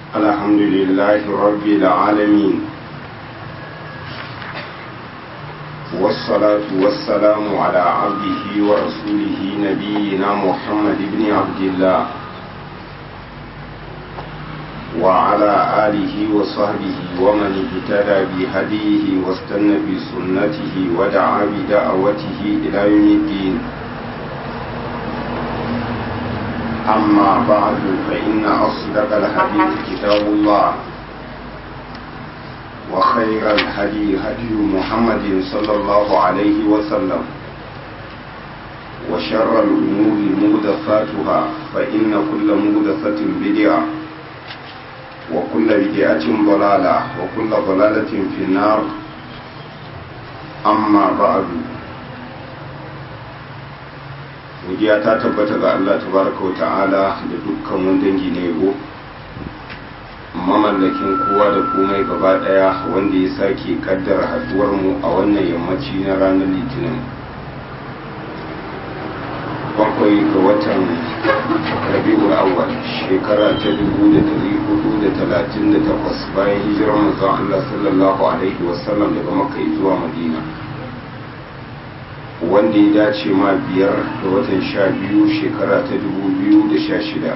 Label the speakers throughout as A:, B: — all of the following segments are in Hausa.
A: الحمد لله رب العالمين والصلاة والسلام على عبده ورسوله نبينا محمد بن عبد الله وعلى آله وصحبه ومن اهتدى بهديه واستنى بسنته ودعا بدعوته إلى يوم الدين أما بعد فإن أصدق الحديث كتاب الله وخير الهدي هدي محمد صلى الله عليه وسلم وشر الأمور مهدفاتها فإن كل مهدفة بدعة وكل بدعة ضلالة وكل ضلالة في النار أما بعد godiya ta tabbata ga Allah tabaraka wa ta'ala da dukkan wani dangi na yabo mamallakin kowa da komai gaba daya wanda ya sake kaddara haduwar mu a wannan yammaci na ranar litinin bakwai ga watan rabi'ul awwal shekara ta dubu da dari hudu da talatin da takwas bayan hijirar manzon Allah sallallahu alaihi wasallam daga makka zuwa madina wanda ya dace ma biyar da watan sha biyu shekara ta dubu biyu da sha shida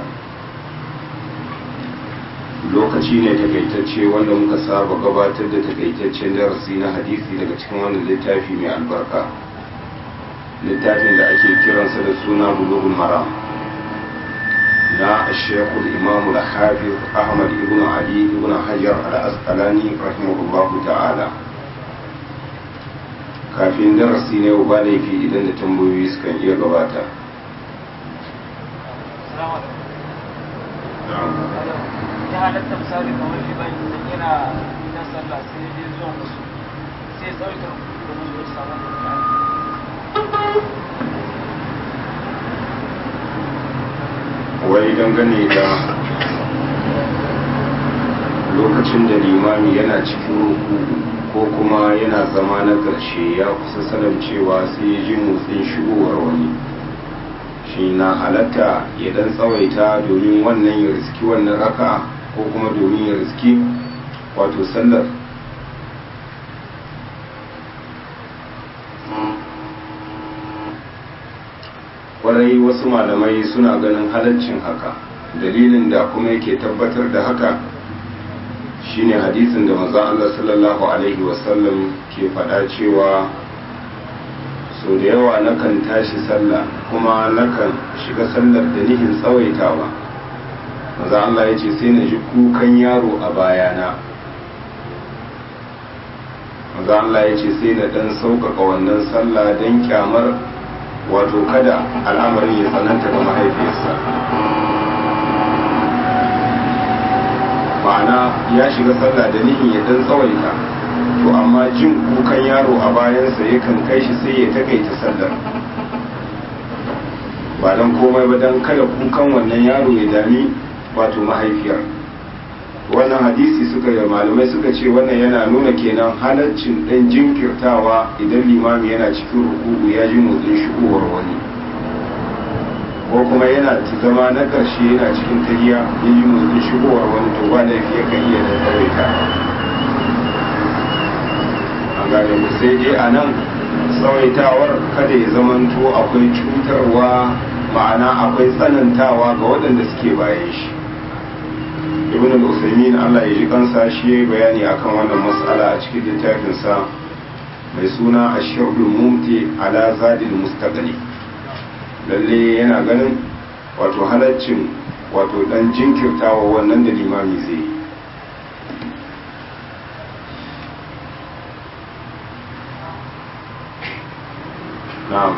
A: lokaci ne takaitacce wanda muka saba gabatar da takaitaccen darasi na hadisi daga cikin wannan littafi mai albarka littafin da ake kiransa da suna bulughul maram na shekul imamu da hafiz ahmad ibn ali ibn hajar al-asqalani rahimahullahu ta'ala kafin darasi ne ba laifi idan da tambayoyi sukan iya gabata
B: ya halatta misali kamar liban idan yana na sallah sai dai zuwa musu sai tsawaita domin zuwa samun da
A: wai dangane da lokacin da limami yana cikin ruku ko kuma yana zama na ƙarshe ya kusa sanar cewa sai ya ji motsin shigowar wani shi na halatta ya dan tsawaita domin wannan ya riski wannan raka ko kuma domin ya riski wato sallar kwarai wasu malamai suna ganin halaccin haka dalilin da kuma yake tabbatar da haka shine hadisin da manzon Allah sallallahu alaihi wasallam ke faɗa cewa so da yawa nakan tashi sallah kuma nakan shiga sallar da nihin tsawaitawa manzon Allah ya ce sai na ji kukan yaro a bayana manzon Allah ya ce sai na dan sauƙaƙa wannan sallah don kyamar wato kada al'amarin ya tsananta ga mahaifiyarsa ma'ana ya shiga sallah da nihin ya dan tsawaita to amma jin kukan yaro a bayansa yakan kai shi sai ya takaita sallar ba dan komai ba dan kada kukan wannan yaro ya dami wato mahaifiyar wannan hadisi suka yi malamai suka ce wannan yana nuna kenan halaccin dan jinkirtawa idan limami yana cikin rukuku ya ji motsin shigowar wani ko kuma yana zama na ƙarshe yana cikin tahiya ya yi motsin shigowar wani to ba laifi ya kan iya da tsawaita an gane mu sai dai a nan tsawaitawar kada ya zamanto akwai cutarwa ma'ana akwai tsanantawa ga waɗanda suke bayan shi ibn al-usaymin Allah ya ji kansa shi ya bayani akan wannan mas'ala a cikin littafinsa mai suna ash-shawdul mumti ala zadil mustaqli lalle yana ganin wato halaccin wato dan jinkirtawa wannan da limami zai yi na'am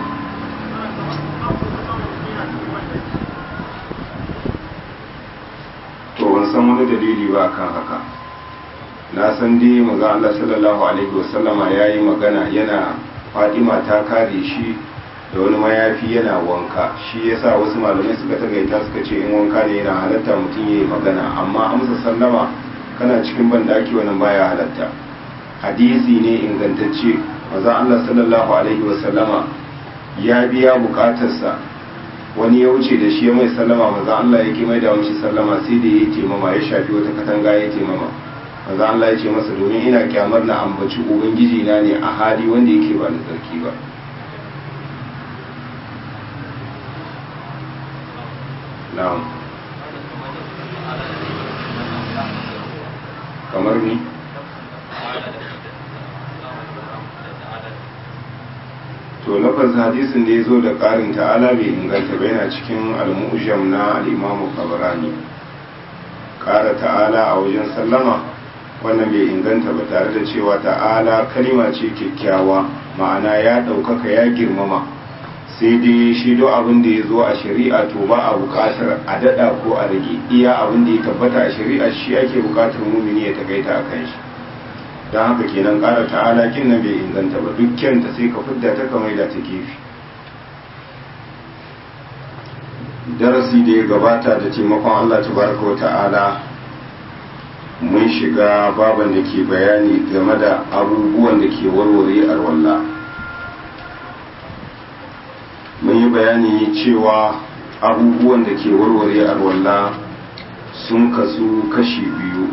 A: to ban san wani dalili ba kan haka na san dai maza Allah sallallahu alaihi wasallama ya yi magana yana Fatima ta kare shi da wani mayafi yana wanka shi yasa wasu malamai suka tagaita suka ce in wanka ne yana halatta mutum ya yi magana amma amsa sallama kana cikin bandaki wannan baya halatta hadisi ne ingantacce maza Allah sallallahu alaihi wasallama ya biya bukatarsa wani ya wuce da shi ya mai sallama maza Allah ya mai da mishi sallama sai da ya taimama ya shafi wata katanga ya taimama maza Allah ya ce masa domin ina kyamar na ambaci ubangiji na ne a hali wanda yake ba da tsarki ba na'am kamar ni to lafazin hadisin da ya zo da ƙarin ta'ala bai inganta ba yana cikin al-mu'jam na al-imamu kabarani ƙara ta'ala a wajen sallama wannan bai inganta ba tare da cewa ta'ala kalima ce kyakkyawa ma'ana ya ɗaukaka ya girmama sai dai shi do abin da ya zo a shari'a to ba a buƙatar a daɗa ko a rage iya abin da ya tabbata a shari'a shi ake buƙatar mumini ya takaita a kan shi don haka kenan ƙara ta'ala kin nan bai inganta ba duk kyanta sai ka fidda ta kamar da ta gefe darasi da ya gabata da taimakon Allah tabaraka wa ta'ala mun shiga baban da ke bayani game da abubuwan da ke warware arwalla mun yi bayani cewa abubuwan da ke warware arwalla sun kasu kashi biyu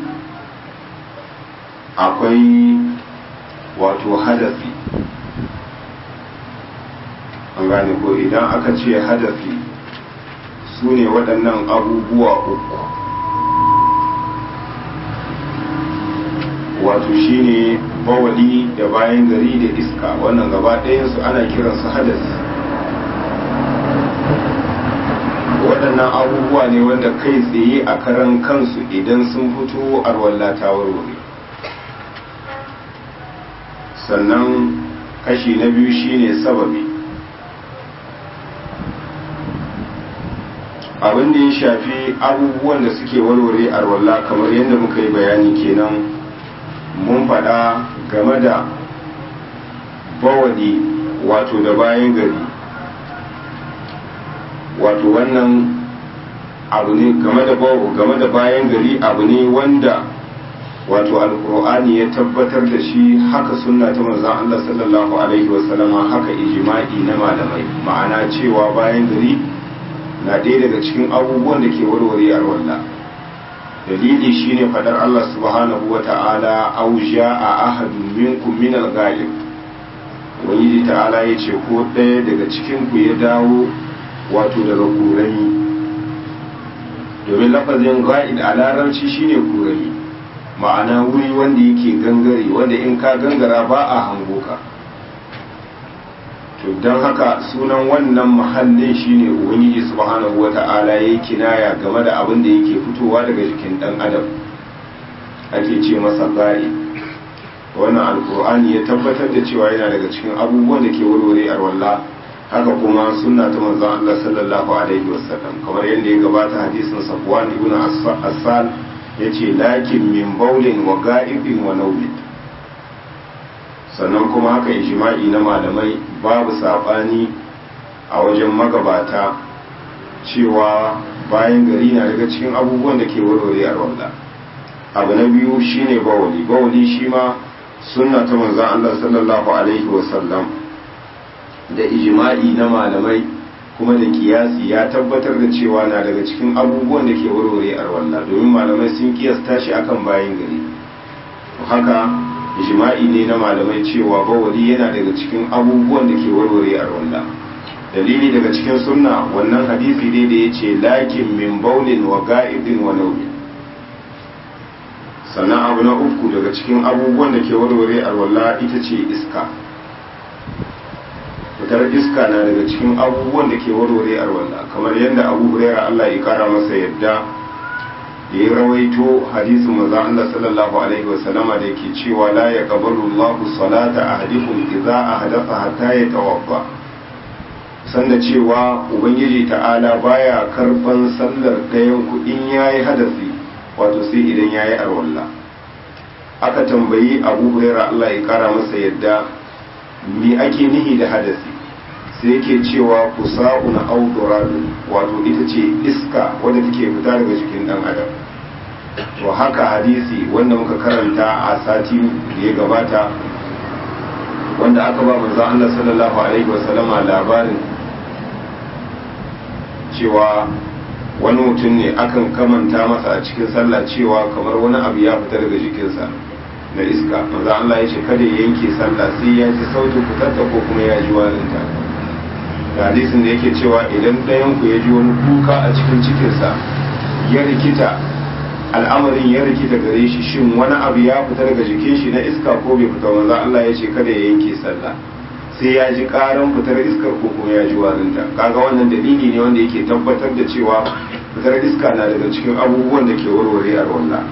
A: akwai wato hadafi an gane ko idan aka ce hadafi su ne waɗannan abubuwa uku wato shine bawali da bayan gari da iska wannan gaba ɗayansu ana kiransu hadasi waɗannan abubuwa ne wanda kai tsaye a karan kansu idan sun fito arwalla ta warware sannan kashi na biyu shine sababi abin da ya shafi abubuwan da suke warware arwalla kamar yadda muka yi bayani kenan mun faɗa game da bawadi wato da bayan gari wato wannan abu ne game da game da bayan gari abu ne wanda wato alkur'ani ya tabbatar da shi haka sunna ta manzon Allah sallallahu alaihi wasallama haka ijma'i na malamai ma'ana cewa bayan gari na ɗaya daga cikin abubuwan da ke warware alwala dalili shine fadar Allah subhanahu wa ta'ala aw a ahadun minkum min al-ghaib wani ta'ala yace ko ɗaya daga cikin ku ya dawo wato daga kurami domin lafazin ga'id a larabci shine kurami ma'ana wuri wanda yake gangare wanda in ka gangara ba a hango ka to don haka sunan wannan mahallin shine ubangiji subhanahu wata'ala yayi kinaya game da abin da yake fitowa daga jikin dan adam ake ce masa ba'i wannan alkur'ani ya tabbatar da cewa yana daga cikin abubuwan da ke warware arwalla haka kuma sunna ta manzon Allah sallallahu alaihi wasallam kamar yadda ya gabata hadisin Safwan ibn Asal yace lakin min baulin wa ga'ibin wa nawmin sannan kuma haka ijma'i na malamai babu sabani a wajen magabata cewa bayan gari na daga cikin abubuwan da ke warware arwalla abu na biyu shine bawali bawali shi ma sunna ta manzon Allah sallallahu alaihi wasallam da ijma'i na malamai kuma da kiyasi ya tabbatar da cewa na daga cikin abubuwan da ke warware arwalla domin malamai sun kiyasta shi akan bayan gari haka ijma'i ne na malamai cewa bawali yana daga cikin abubuwan da ke warware arwalla dalili daga cikin sunna wannan hadisi ne da ya ce lakin min baulin wa ga'idin wa naumin sannan abu na uku daga cikin abubuwan da ke warware alwala ita ce iska fitar iska na daga cikin abubuwan da ke warware alwala kamar yadda abu huraira allah ya kara masa yadda da ya rawaito hadisin maza allah sallallahu alaihi wasallama da ke cewa la ya kabaru allahu salata ahadikum idza ahdatha hatta yatawaffa sanda cewa ubangiji ta'ala baya karban sallar ɗayan ku in yayi hadasi wato sai idan ya yi arwalla aka tambayi abu huraira Allah ya kara masa yadda me ake nihi da hadasi sai yake cewa kusa'u na auduradu wato ita ce iska wadda take fita daga jikin dan adam to haka hadisi wanda muka karanta a sati da ya gabata wanda aka ba manzon Allah sallallahu alaihi wasallama labarin cewa wani mutum ne akan kamanta masa a cikin sallah cewa kamar wani abu ya fita daga jikinsa na iska manzo Allah ya ce kada ya yanke sallah sai ya ji sautin fitarta ko kuma ya ji warinta da hadisin da yake cewa idan ɗayan ku ya ji wani kuka a cikin cikinsa ya rikita al'amarin ya rikita gare shi shin wani abu ya fita daga jikin shi na iska ko bai fita manzo Allah ya ce kada ya yanke sallah sai ya ji karan fitar iskar ko kuma ya ji warinta kaga wannan dalili ne wanda yake tabbatar da cewa fitar iska na daga cikin abubuwan da ke warware a wannan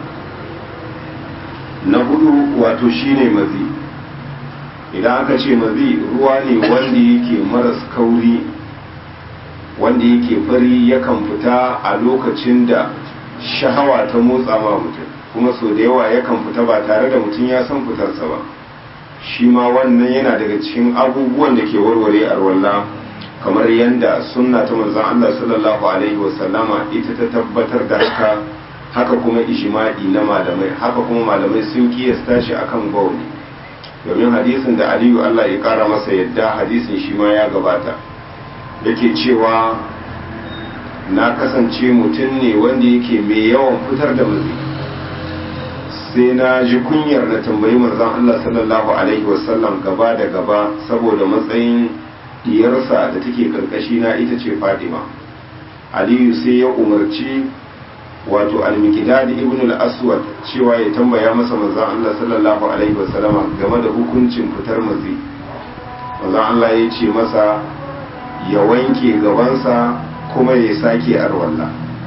A: na hudu wato shine mazi idan aka ce mazi ruwa ne wanda yake maras kauri wanda yake fari yakan fita a lokacin da shahawa ta motsa ma mutum kuma so da yawa yakan fita ba tare da mutum ya san fitarsa ba shi ma wannan yana daga cikin abubuwan da ke warware arwalla kamar yadda sunna ta manzon Allah sallallahu alaihi wasallama ita ta tabbatar da haka haka kuma ijma'i na malamai haka kuma malamai sun kiyasta shi akan bauli domin hadisin da Aliyu Allah ya kara masa yadda hadisin shi ma ya gabata yake cewa na kasance mutum ne wanda yake mai yawan fitar da mazi sai na ji kunyar na tambayi manzon Allah sallallahu alaihi wasallam gaba da gaba saboda matsayin diyarsa da take karkashi na ita ce Fatima Aliyu sai ya umarci wato al-Miqdad ibn al-Aswad cewa ya tambaya masa manzon Allah sallallahu alaihi wasallam game da hukuncin fitar mazi manzon Allah ya ce masa ya wanke gabansa kuma ya sake arwalla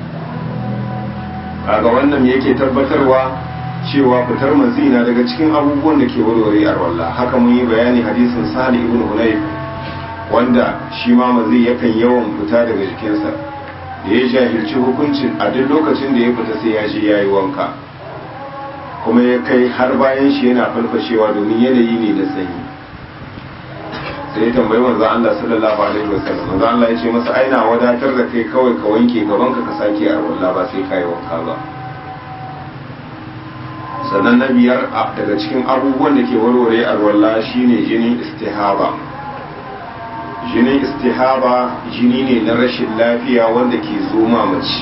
A: kaga wannan yake tabbatarwa cewa fitar mazina daga cikin abubuwan da ke warware arwalla haka mun yi bayani hadisin sahal ibn hunayf wanda shi ma mazi yakan yawan fita daga jikinsa da ya jahilci hukuncin a duk lokacin da ya fita sai ya je ya yi wanka kuma ya kai har bayan shi yana farfashewa domin yanayi ne na sanyi sai ya tambayi manzo Allah sallallahu alaihi wasallam manzo Allah ya ce masa aina wadatar da kai kawai ka wanke gaban ka ka sake a wallah ba sai kai wanka ba sannan na biyar daga cikin abubuwan da ke warware a wallah shine jinin istihaba jinin istihaba jini ne na rashin lafiya wanda ke zo mace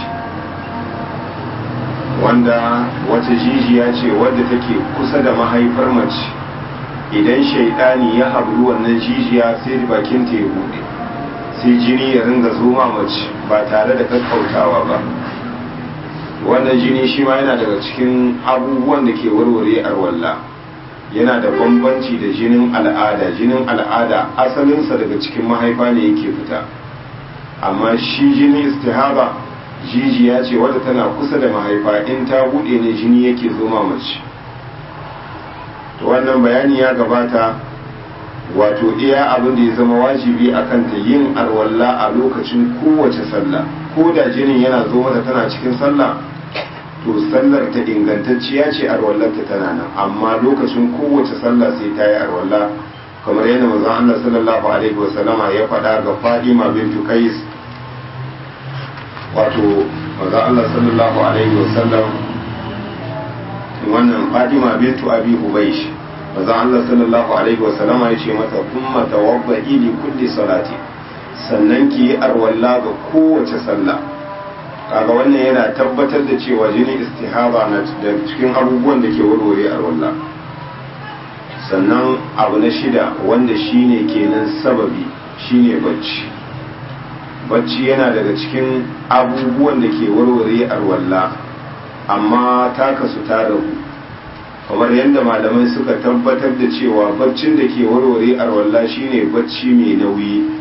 A: wanda wata jijiya ce wadda take kusa da mahaifar mace idan shaidani ya hablu wannan jijiya sai bakin ta ya bude sai jini ya ringa zoma mace ba tare da kakkautawa ba wannan jini shi ma yana daga cikin abubuwan da ke warware arwalla yana da bambanci da jinin al'ada jinin al'ada asalinsa daga cikin mahaifa ne yake fita amma shi jini istihaba jijiya ce wadda tana kusa da mahaifa in ta bude ne jini yake zoma mace to wannan bayani ya gabata wato iya abin da ya zama wajibi a kanta yin arwalla a lokacin kowace sallah ko da jinin yana zo mata tana cikin sallah to sallar ta ingantacciya ce arwallarta tana nan amma lokacin kowace sallah sai ta yi arwalla kamar yadda manzon Allah sallallahu alaihi wasallama ya faɗa ga Fadima bintu Qais wato manzon Allah sallallahu alaihi wasallam wannan Fadima bintu Abi Hubaysh manzon Allah sallallahu alaihi wasallama ya ce mata kuma tawabba'i li kulli salati sannan ki yi arwalla ga kowace sallah kaga wannan yana tabbatar da cewa jinin istihaba na da cikin abubuwan da ke warware arwalla sannan abu na shida wanda shine kenan sababi shine bacci bacci yana daga cikin abubuwan da ke warware arwalla amma ta kasu ta rabu kamar yadda malamai suka tabbatar da cewa baccin da ke warware arwalla shine bacci mai nauyi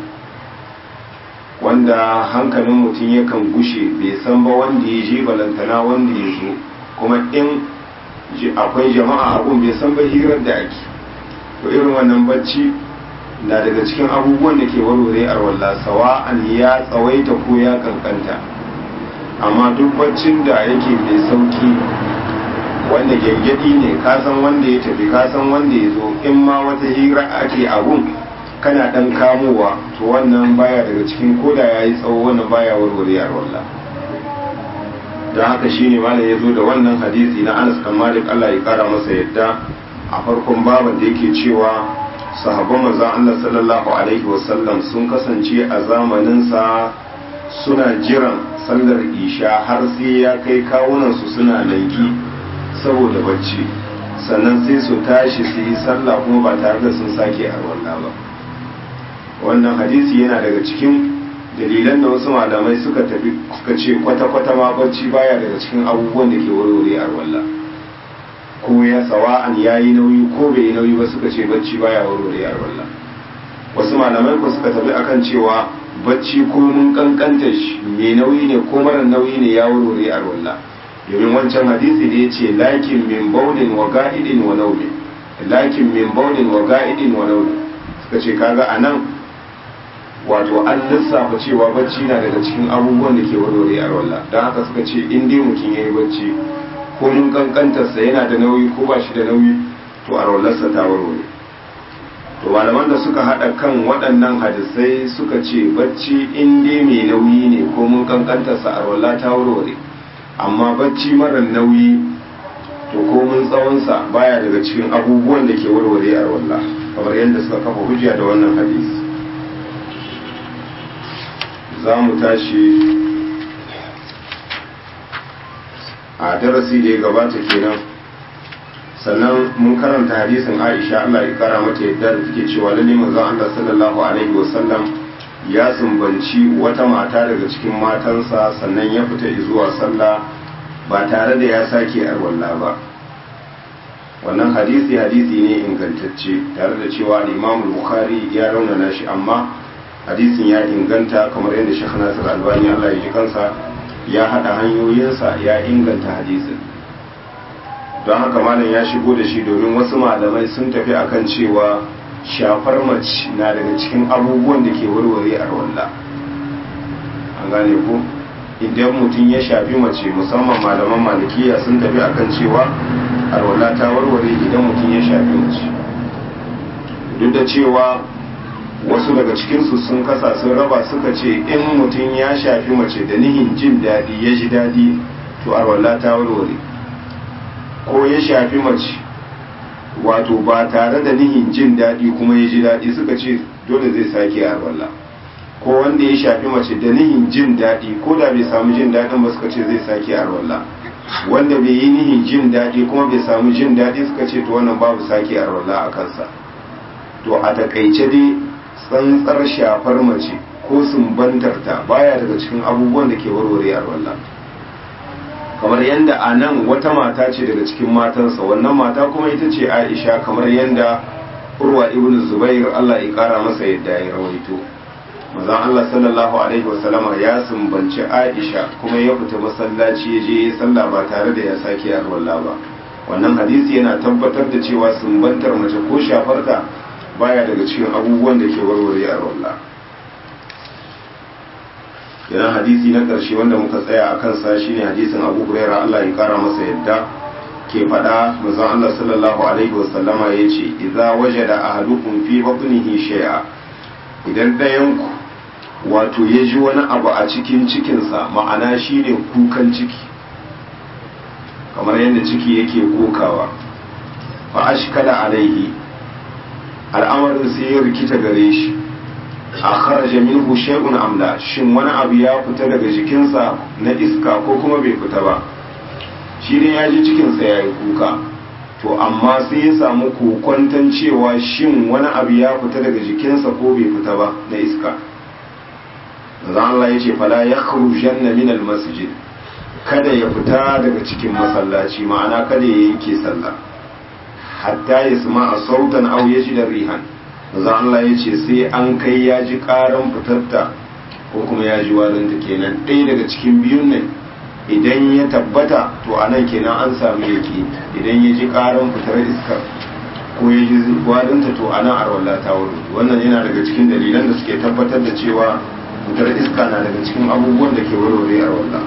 A: wanda hankalin mutum yakan gushe bai san ba wanda ya je balantana wanda ya zo kuma in akwai jama'a abun bai san ba hirar da ake to irin wannan bacci na daga cikin abubuwan da ke warware arwalla sawa'an ya tsawaita ko ya kankanta amma duk baccin da yake mai sauki wanda gyangyaɗi ne kasan wanda ya tafi kasan wanda ya zo in ma wata hira ake abun kana dan kamowa to wannan baya daga cikin koda ya yi tsawo wannan baya warware arwalla don haka shine malam ya zo da wannan hadisi na anas kan malik allah ya kara masa yadda a farkon baban da yake cewa sahabban manzon allah sallallahu alaihi wasallam sun kasance a zamaninsa suna jiran sallar isha har sai ya kai kawunansu suna nanki saboda bacci sannan sai su tashi su yi sallah kuma ba tare da sun sake arwalla ba wannan hadisi yana daga cikin dalilan da wasu malamai suka tafi suka ce kwata-kwata ma bacci baya daga cikin abubuwan da ke warware arwalla ko ya sawa'an ya yi nauyi ko bai yi nauyi ba suka ce bacci baya warware arwalla wasu malamai ko suka tafi akan cewa bacci ko mun kankanta shi mai nauyi ne ko mara nauyi ne ya warware arwalla domin wancan hadisi da ya ce lakin min baulin wa ga'idin wa naumin lakin min baulin wa ga'idin wa naumin suka ce kaga a nan wato an lissafa cewa bacci na daga cikin abubuwan da ke warware a rolla don haka suka ce in dai mutum ya yi bacci ko mun kankantarsa yana da nauyi ko ba shi da nauyi to a rollarsa ta warware to malaman da suka haɗa kan waɗannan hadisai suka ce bacci in dai mai nauyi ne ko mun kankantarsa a rolla ta warware amma bacci mara nauyi to ko mun tsawonsa baya daga cikin abubuwan da ke warware a rolla kamar yadda suka kafa hujja da wannan hadisi za mu tashi a darasi da ya gabata kenan sannan mun karanta hadisin aisha allah ya kara mata yadda da take cewa lalle manzon allah sallallahu alaihi wasallam ya sumbanci wata mata daga cikin matansa sannan ya fita zuwa sallah ba tare da ya sake arwalla ba wannan hadisi hadisi ne ingantacce tare da cewa imam bukhari ya raunana shi amma hadisin ya inganta kamar yadda shekh nasir albani allah ya ji kansa ya haɗa hanyoyinsa ya inganta hadisin don haka malam ya shigo da shi domin wasu malamai sun tafi akan cewa shafar mace na daga cikin abubuwan da ke warware a rawalla an gane ko idan mutum ya shafi mace musamman malaman malikiya sun tafi akan cewa arwalla ta warware idan mutum ya shafi mace duk da cewa wasu daga cikinsu sun kasa sun raba suka ce in mutum ya shafi mace da nihin jin daɗi ya ji daɗi to arwalla ta warware ko ya shafi mace wato ba tare da nihin jin daɗi kuma ya ji daɗi suka ce dole zai sake arwalla ko wanda ya shafi mace da nihin jin daɗi ko da bai samu jin daɗin ba suka ce zai sake arwalla wanda bai yi nihin jin daɗi kuma bai samu jin daɗi suka ce to wannan babu sake arwalla a kansa to a takaice dai tsantsar shafar mace ko sumbantarta baya daga cikin abubuwan da ke warware arwalla kamar yadda a nan wata mata ce daga cikin matansa wannan mata kuma ita ce aisha kamar yadda urwa ibn zubair allah ya kara masa yadda ya rawaito mazan allah sallallahu alaihi wasallama ya sumbanci aisha kuma ya fita masallaci ya je ya sallah ba tare da ya sake arwalla ba wannan hadisi yana tabbatar da cewa sumbantar mace ko shafarta baya daga cikin abubuwan da ke warware arwalla idan hadisi na ƙarshe wanda muka tsaya a kansa shine hadisin abu huraira Allah ya kara masa yadda ke faɗa manzon Allah sallallahu alaihi wasallama ya ce idza wajada ahadukum fi batnihi shay'a idan ɗayan ku wato ya ji wani abu a cikin cikinsa ma'ana shine kukan ciki kamar yadda ciki yake kokawa fa ashkala alaihi al'amarin sai ya rikita gare shi a kharaja minhu shay'un amla shin wani abu ya fita daga jikinsa na iska ko kuma bai fita ba shi ne ya ji cikinsa ya yi kuka to amma sai ya samu kokwanton cewa shin wani abu ya fita daga jikinsa ko bai fita ba na iska zan Allah ya ce fala ya kharujanna min masjid kada ya fita daga cikin masallaci ma'ana kada ya yanke sallah hatta ya sama a sautan au ya ji da rihan za Allah ya ce sai an kai ya ji karan fitarta ko kuma ya ji warinta kenan ɗaya daga cikin biyun nan idan ya tabbata to a nan kenan an samu yake idan ya ji karan fitar iskar ko ya ji warinta to a nan arwallah ta wuri wannan yana daga cikin dalilan da suke tabbatar da cewa fitar iska na daga cikin abubuwan da ke warware arwallah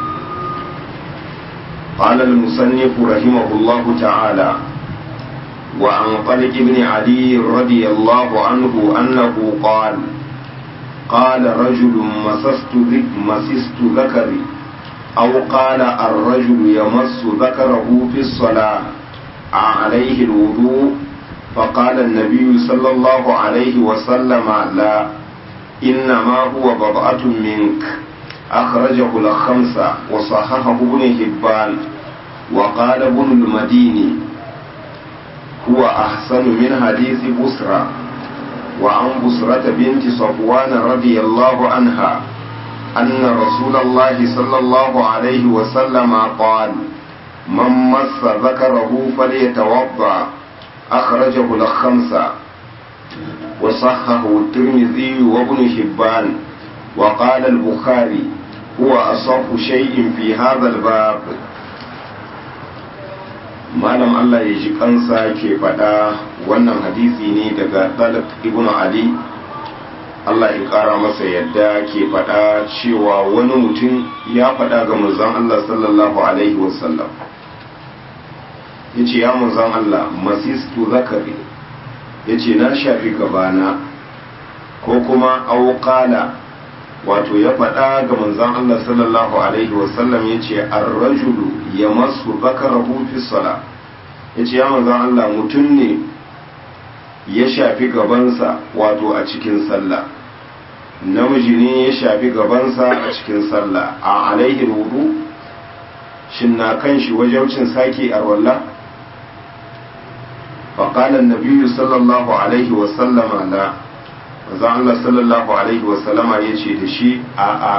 A: قال المصنف رحمه الله تعالى وعن طلق بن علي رضي الله عنه أنه قال قال رجل مسست مسست ذكري أو قال الرجل يمس ذكره في الصلاة عليه الوضوء فقال النبي صلى الله عليه وسلم لا إنما هو بضعة منك أخرجه الخمسة وصححه ابن حبان وقال ابن المديني هو أحسن من حديث بسرى وعن بسرة بنت صفوان رضي الله عنها أن رسول الله صلى الله عليه وسلم قال من مس ذكره فليتوضأ أخرجه الخمسة وصحه الترمذي وابن حبان وقال البخاري هو أصح شيء في هذا الباب malam Allah ya ji kansa ke faɗa wannan hadisi ne daga Talib ibn Ali Allah ya ƙara masa yadda ke faɗa cewa wani mutum ya faɗa ga manzon Allah sallallahu alaihi wasallam ya ce ya manzon Allah masistu zakari ya ce na shafi gabana ko kuma auƙala wato ya faɗa ga manzon Allah sallallahu alaihi wasallam ya ce arrajulu ya masu zakarahu fi sala ya ce ya manzon Allah mutum ne ya shafi gabansa wato a cikin sallah namiji ne ya shafi gabansa a cikin sallah a alaihi wudu shin na kan shi wajaucin sake arwallah فقال النبي صلى الله عليه وسلم لا manzo Allah sallallahu alaihi wasallama ya ce da shi a a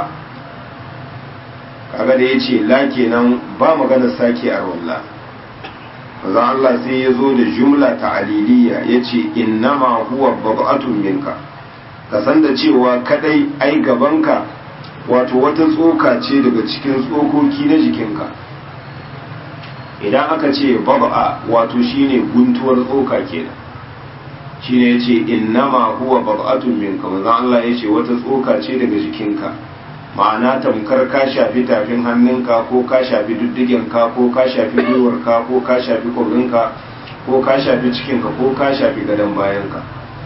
A: kaga da ya ce la kenan ba magana sake a walla manzo Allah sai ya zo da jumla ta aliliya ya ce innama huwa bab'atun minka ka san da cewa kadai ai gabanka wato wata tsoka ce daga cikin tsokoki na jikinka idan aka ce bab'a wato shine guntuwar tsoka kenan shine yace innama huwa bab'atun minka manzon Allah yace wata tsoka ce daga jikinka ma'ana tamkar ka shafi tafin hannunka ko ka shafi duddigenka ko ka shafi gwiwarka ko ka shafi kwabrinka ko ka shafi cikinka ko ka shafi gadon bayanka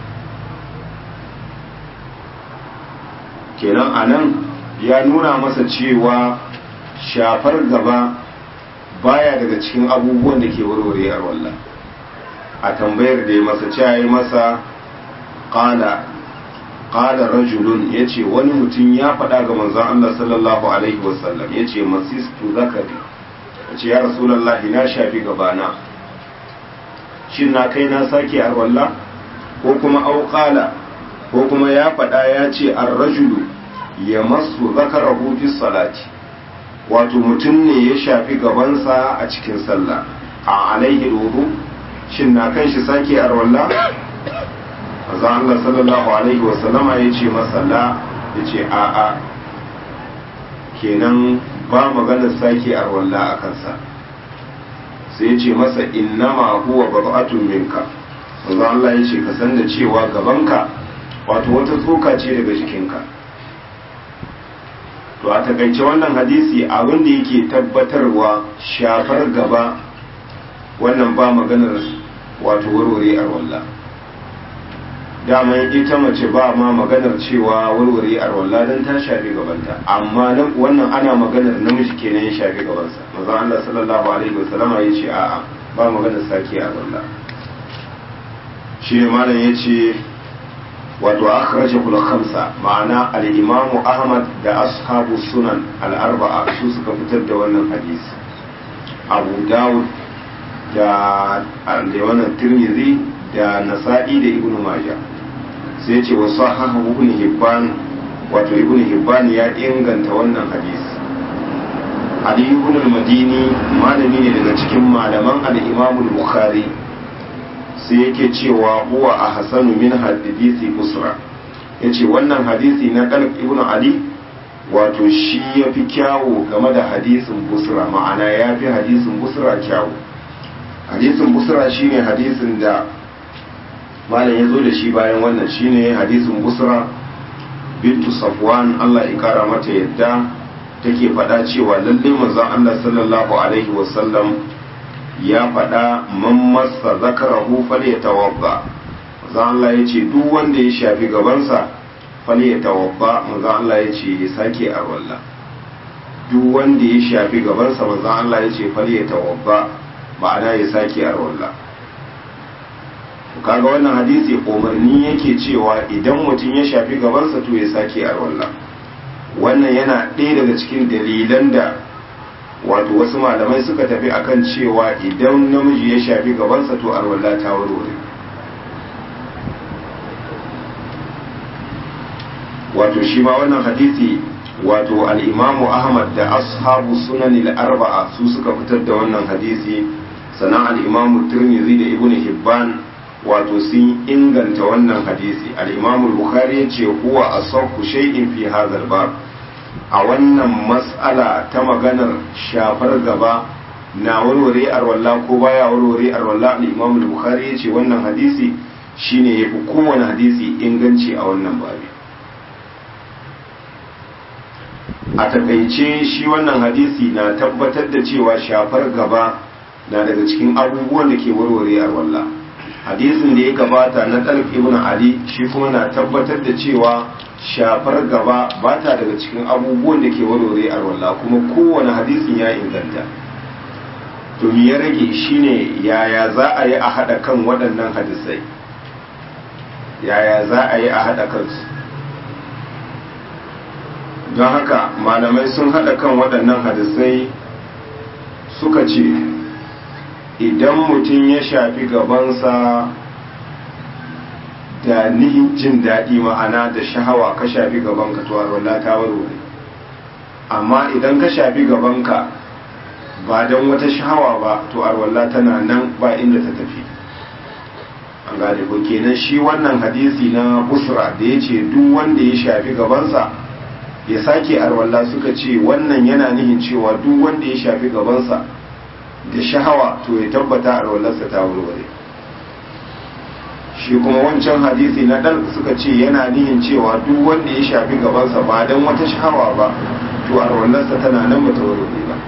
A: kenan anan ya nuna masa cewa shafar gaba baya daga cikin abubuwan da ke warware a wallah a tambayar da ya masa ce ya yi masa ƙala ƙala rajulun ya ce wani mutum ya faɗa ga manzan Allah sallallahu alaihi wasallam ya ce masistu zakari ya ce ya rasulallah na shafi gabana shin na kai na sake arwalla ko kuma auƙala ko kuma ya faɗa ya ce an rajulu ya masu zakarahu fi salati wato mutum ne ya shafi gabansa a cikin sallah a alaihi wudu shin na kan shi sake arwalla azan Allah sallallahu alaihi wasallama ya ce masa la ya ce a a kenan ba maganar sake arwalla a kansa sai ya ce masa innama huwa bad'atun minka azan Allah ya ce ka san da cewa gabanka wato wata tsoka ce daga jikinka to a takaice wannan hadisi abin da yake tabbatarwa shafar gaba wannan ba maganar wato warware a wallah daman ita mace ba ma maganar cewa warware a wallah don ta shafi gabanta amma wannan ana maganar namiji kenan ya shafi gabansa maza Allah sallallahu alaihi wasallam ya ce a'a ba maganar sake a wallah shi ne malam ya ce wato akhraja kula khamsa ma'ana al-imam ahmad da ashabu sunan al-arba'a su suka fitar da wannan hadisi abu dawud da da wannan tirmidhi da nasa'i da ibnu majah sai ce wa sahahu ibn hibban wato ibn hibban ya inganta wannan hadisi ali ibn al-madini malami ne daga cikin malaman al-imam al-bukhari sai yake cewa huwa a hasanu min hadisi busra ya ce wannan hadisi na kalb ibn ali wato shi ya fi kyawu game da hadisin busra ma'ana ya fi hadisin busra kyawu hadisin busra shine hadisin da malam ya zo da shi bayan wannan shine hadisin busra bintu safwan allah ya kara mata yadda take faɗa cewa lallai manzon allah sallallahu alaihi wasallam ya faɗa man masa zakarahu fale ya tawabba maza Allah ya ce duk wanda ya shafi gabansa fale ya tawabba maza Allah ya ce ya sake arwalla duk wanda ya shafi gabansa maza Allah ya ce fale ya tawabba ma'ana ya sake arwalla kaga wannan hadisi umarni yake cewa idan mutum ya shafi gabansa to ya sake arwalla wannan yana ɗaya daga cikin dalilan da wato wasu malamai suka tafi akan cewa idan namiji ya shafi gabansa to arwalla ta warware wato shi ma wannan hadisi wato al'imamu ahmad da ashabu sunanil arba'a su suka fitar da wannan hadisi sannan al'imamu turmizi da ibn hibban wato sun inganta wannan hadisi al'imamu bukhari ya ce huwa a sauku shay'in fi hazal bab a wannan mas'ala ta maganar shafar gaba na warware arwalla ko baya warware arwalla al'imamu bukhari ya ce wannan hadisi shine ya fi kowane hadisi inganci a wannan babi a takaice shi wannan hadisi na tabbatar da cewa shafar gaba na daga cikin abubuwan da ke warware arwalla hadisin da ya gabata na talib ibn ali shi kuma na tabbatar da cewa shafar gaba ba ta daga cikin abubuwan da ke warware arwalla kuma kowane hadisin ya inganta to me ya rage shine yaya za a yi a haɗa kan waɗannan hadisai yaya za a yi a haɗa kansu don haka malamai sun haɗa kan waɗannan hadisai suka ce idan mutum ya shafi gabansa da nihin jin daɗi ma'ana da shahawa ka shafi gabanka to arwalla ta warware amma idan ka shafi gabanka ba don wata shahawa ba to arwalla tana nan ba inda ta tafi an gane ko kenan shi wannan hadisi na busra da ya ce duk wanda ya shafi gabansa ya sake arwalla suka ce wannan yana nihin cewa duk wanda ya shafi gabansa da shahawa to ya tabbata arwallarsa ta warware shi kuma wancan hadisi na dan suka ce yana nihin cewa duk wanda ya shafi gabansa ba don wata shahawa ba to arwallarsa tana nan ba ta warware ba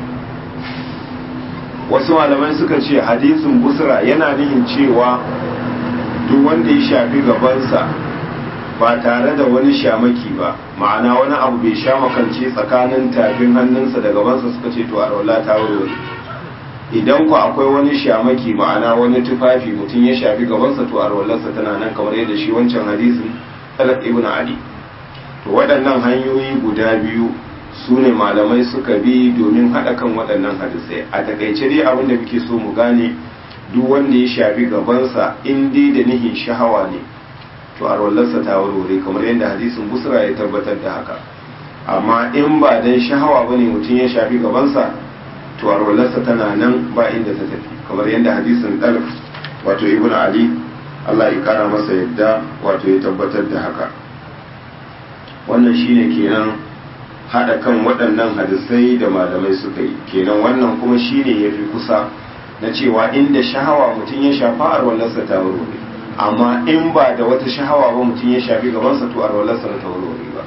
A: wasu malamai suka ce hadisin busra yana nihin cewa duk wanda ya shafi gabansa ba tare da wani shamaki ba ma'ana wani abu bai sha makance tsakanin tafin hannunsa da gabansa suka ce to arwala ta warware idan ku akwai wani shamaki ma'ana wani tufafi mutum ya shafi gabansa to arwallarsa tana nan kamar yadda shi wancan hadisin talak ibn ali to waɗannan hanyoyi guda biyu su ne malamai suka bi domin haɗa kan waɗannan hadisai a takaice dai abin da muke so mu gane duk wanda ya shafi gabansa in dai da nihin shahawa ne to arwallarsa ta warware kamar yadda hadisin busra ya tabbatar da haka amma in ba dan shahawa bane mutum ya shafi gabansa to arwallarsa tana nan ba inda ta tafi kamar yadda hadisin dalf wato ibnu ali Allah ya kara masa yadda wato ya tabbatar da haka wannan shine kenan hada kan waɗannan hadisai da malamai suka yi kenan wannan kuma shine yafi kusa na cewa inda shahawa mutum ya shafa arwallarsa ta warware amma in ba da wata shahawa ba mutum ya shafi gabansa to arwalarsa ta warware ba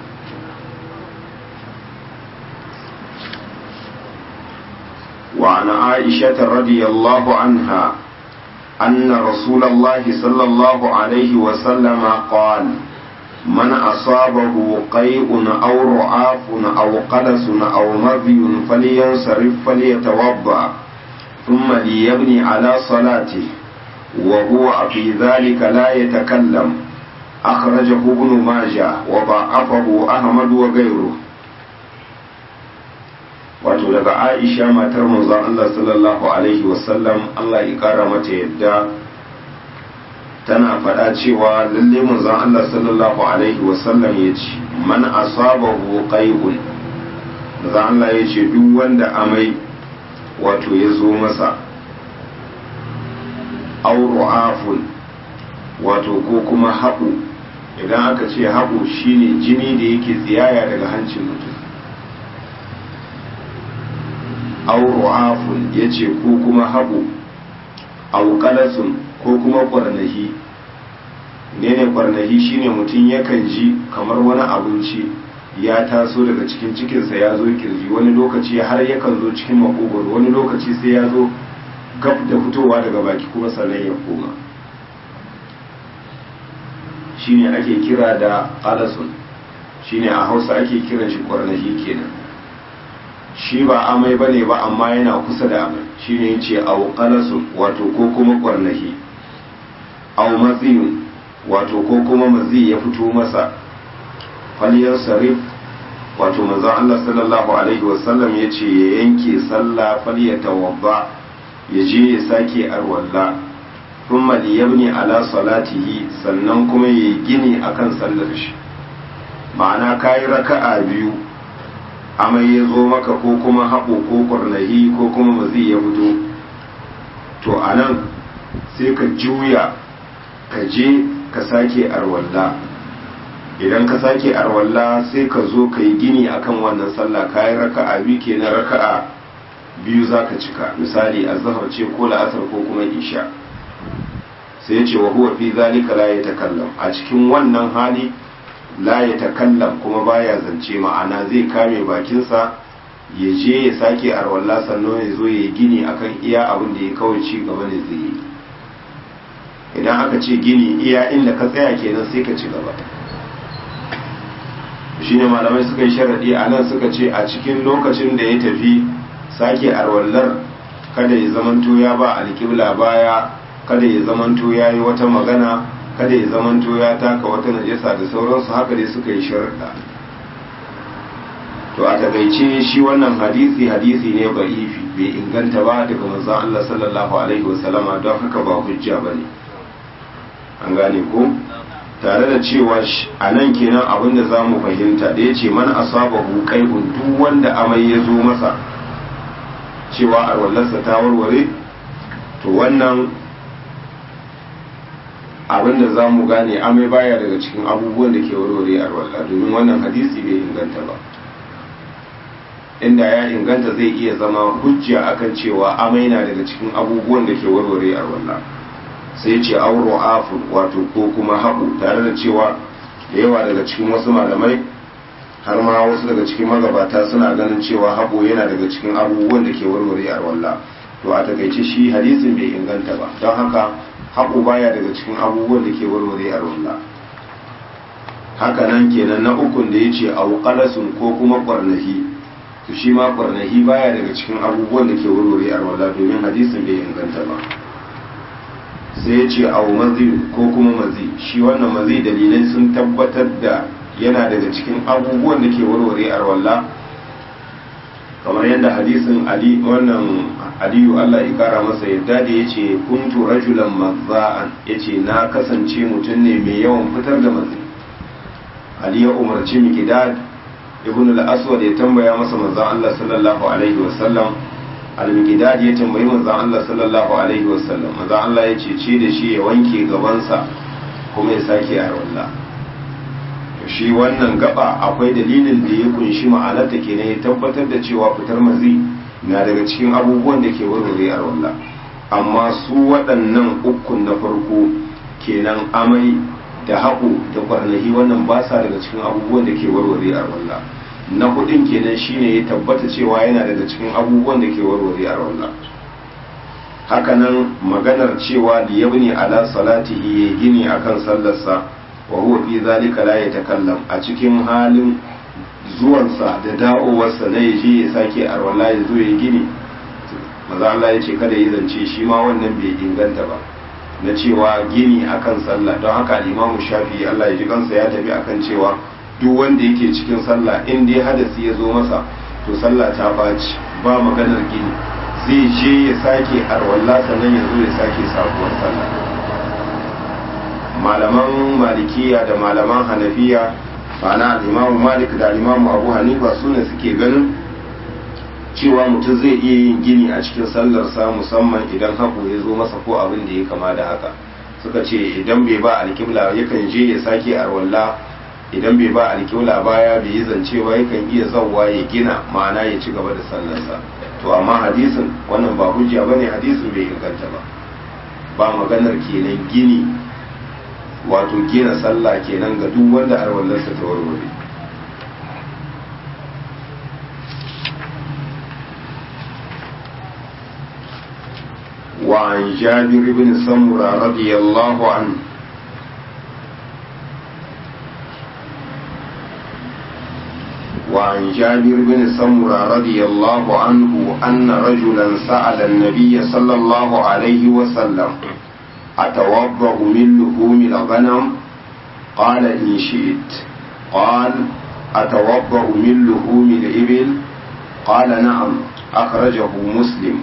A: وعن عائشة رضي الله عنها أن رسول الله صلى الله عليه وسلم قال من أصابه قيء أو رعاف أو قلس أو مذي فلينصرف فليتوضأ ثم ليبني على صلاته وهو في ذلك لا يتكلم أخرجه ابن ماجه وضعفه أحمد وغيره wato daga aisha matar manzon Allah sallallahu alaihi wasallam Allah ya kara mata yadda tana faɗa cewa lalle manzon Allah sallallahu alaihi wasallam ya ce man asabahu qai'un manzon Allah ya ce duk wanda amai wato ya zo masa auru'afun wato ko kuma haɓu idan aka ce haɓu shine jini da yake tsiyaya daga hancin mutum auru'afun ya ce ko kuma haɓu auƙalasun ko kuma ƙwarnahi ne ne ƙwarnahi shine mutum yakan ji kamar wani abinci ya taso daga cikin cikinsa ya zo kirji wani lokaci har yakan zo cikin makogoro wani lokaci sai ya zo gab da fitowa daga baki kuma sannan ya koma shine ake kira da alasun shine a hausa ake kiran shi kwarnahi kenan shi ba amai bane ba amma yana kusa da amai shine yace au qalasun wato ko kuma kwarnahi au maziyun wato ko kuma mazi ya fito masa faliyar sarif wato manzon Allah sallallahu alaihi wasallam ya ce ya yanke sallah falyatawadda ya je ya sake arwalla thumma liyabni ala salatihi sannan kuma ya gini akan sallar shi ma'ana kayi raka'a biyu amai ya zo maka ko kuma haɓo ko ƙwarnahi ko kuma mazi ya fito to a nan sai ka juya ka je ka sake arwalla idan ka sake arwalla sai ka zo ka yi gini akan wannan sallah kayi raka'a biyu kenan raka'a biyu za ka cika misali azhar ce ko la'asar ko kuma isha sai ce wa huwa fi zalika la yatakallam a cikin wannan hali la yatakallam kuma baya zance ma'ana zai kame bakinsa ya je ya sake arwalla sannan ya zo ya gini akan iya abin da ya kawai ci gaba ne zai yi idan aka ce gini iya inda ka tsaya kenan sai ka ci gaba shine malamai suka yi sharadi a nan suka ce a cikin lokacin da ya tafi sake arwallar kada ya zamanto ya ba alƙibla baya kada ya zamanto ya yi wata magana kada ya zamanto ya taka wata najasa da sauransu haka dai suka yi sharaɗa to a takaice shi wannan hadisi hadisi ne ba'ifi bai inganta ba daga manzon Allah sallallahu alaihi wasallama don haka ba hujja bane an gane ko tare da cewa a nan kenan abin da za mu fahimta da ya ce man asabahu qaibun duk wanda amai ya zo masa cewa arwallarsa ta warware to wannan abin da za mu gane amai baya daga cikin abubuwan da ke warware arwallar domin wannan hadisi bai inganta ba inda ya inganta zai iya zama hujja akan cewa amai na daga cikin abubuwan da ke warware arwallar sai ce auro afur wato ko kuma haɓu tare da cewa da yawa daga cikin wasu malamai har ma wasu daga cikin magabata suna ganin cewa haɓo yana daga cikin abubuwan da ke warware a walla to a takaice shi hadisin bai inganta ba don haka haɓo baya daga cikin abubuwan da ke warware a walla haka nan kenan na ukun da ya ce auƙalasun ko kuma ƙwarnahi to shi ma ƙwarnahi baya daga cikin abubuwan da ke warware a walla domin hadisin bai inganta ba sai ya ce au mazi ko kuma mazi shi wannan mazi dalilai sun tabbatar da yana daga cikin abubuwan da ke warware arwalla kamar yadda hadisin ali wannan aliyu Allah ya kara masa yadda da yace kuntu rajulan mazza'an yace na kasance mutum ne mai yawan fitar da mazi ali ya umarci miqdad ibn al-aswad ya tambaya masa manzon Allah sallallahu alaihi wasallam al-miqdad ya tambayi manzon Allah sallallahu alaihi wasallam manzon Allah ya ce ce da shi ya wanke gabansa kuma ya sake arwalla shi wannan gaba akwai dalilin da ya kunshi ma'anarta kenan ya tabbatar da cewa fitar mazi na daga cikin abubuwan da ke warware arwalla amma su waɗannan ukun na farko kenan amai da haƙo da kwarnahi wannan ba sa daga cikin abubuwan da ke warware arwalla na hudun kenan shine ya tabbata cewa yana daga cikin abubuwan da ke warware arwalla hakanan maganar cewa da yabni ala salatihi ya gini akan sallarsa wa huwa fi zalika la yatakallam a cikin halin zuwansa da da'owarsa na yaje ya sake arwala ya zo ya gini maza Allah ya ce kada yi zance shi ma wannan bai inganta ba na cewa gini akan sallah don haka limamu shafi Allah ya ji kansa ya tafi akan cewa duk wanda yake cikin sallah in dai hadasi ya zo masa to sallah ta baci ba maganar gini zai je ya sake arwalla sannan ya zo ya sake sabuwar sallah malaman malikiya da malaman hanafiya ma'ana imamu malik da imamu abu hanifa su ne suke ganin cewa mutum zai iya yin gini a cikin sallarsa musamman idan haku ya zo masa ko abin da ya kama da haka suka ce idan bai ba alkibla yakan je ya sake arwalla idan bai ba alkibla baya bai yi zancewa yakan iya zauwa ya gina ma'ana ya ci gaba da sallarsa to amma hadisin wannan ba hujja bane hadisin bai inganta ba ba maganar kenan gini wato gina sallah kenan ga duk wanda arwallarsa ta warware وعن جابر بن سمرة رضي الله عنه وعن جابر بن سمرة رضي الله عنه أن رجلا سأل النبي صلى الله عليه وسلم أتوضأ من لحوم الغنم قال إن شئت قال أتوضأ من لحوم الإبل قال نعم أخرجه مسلم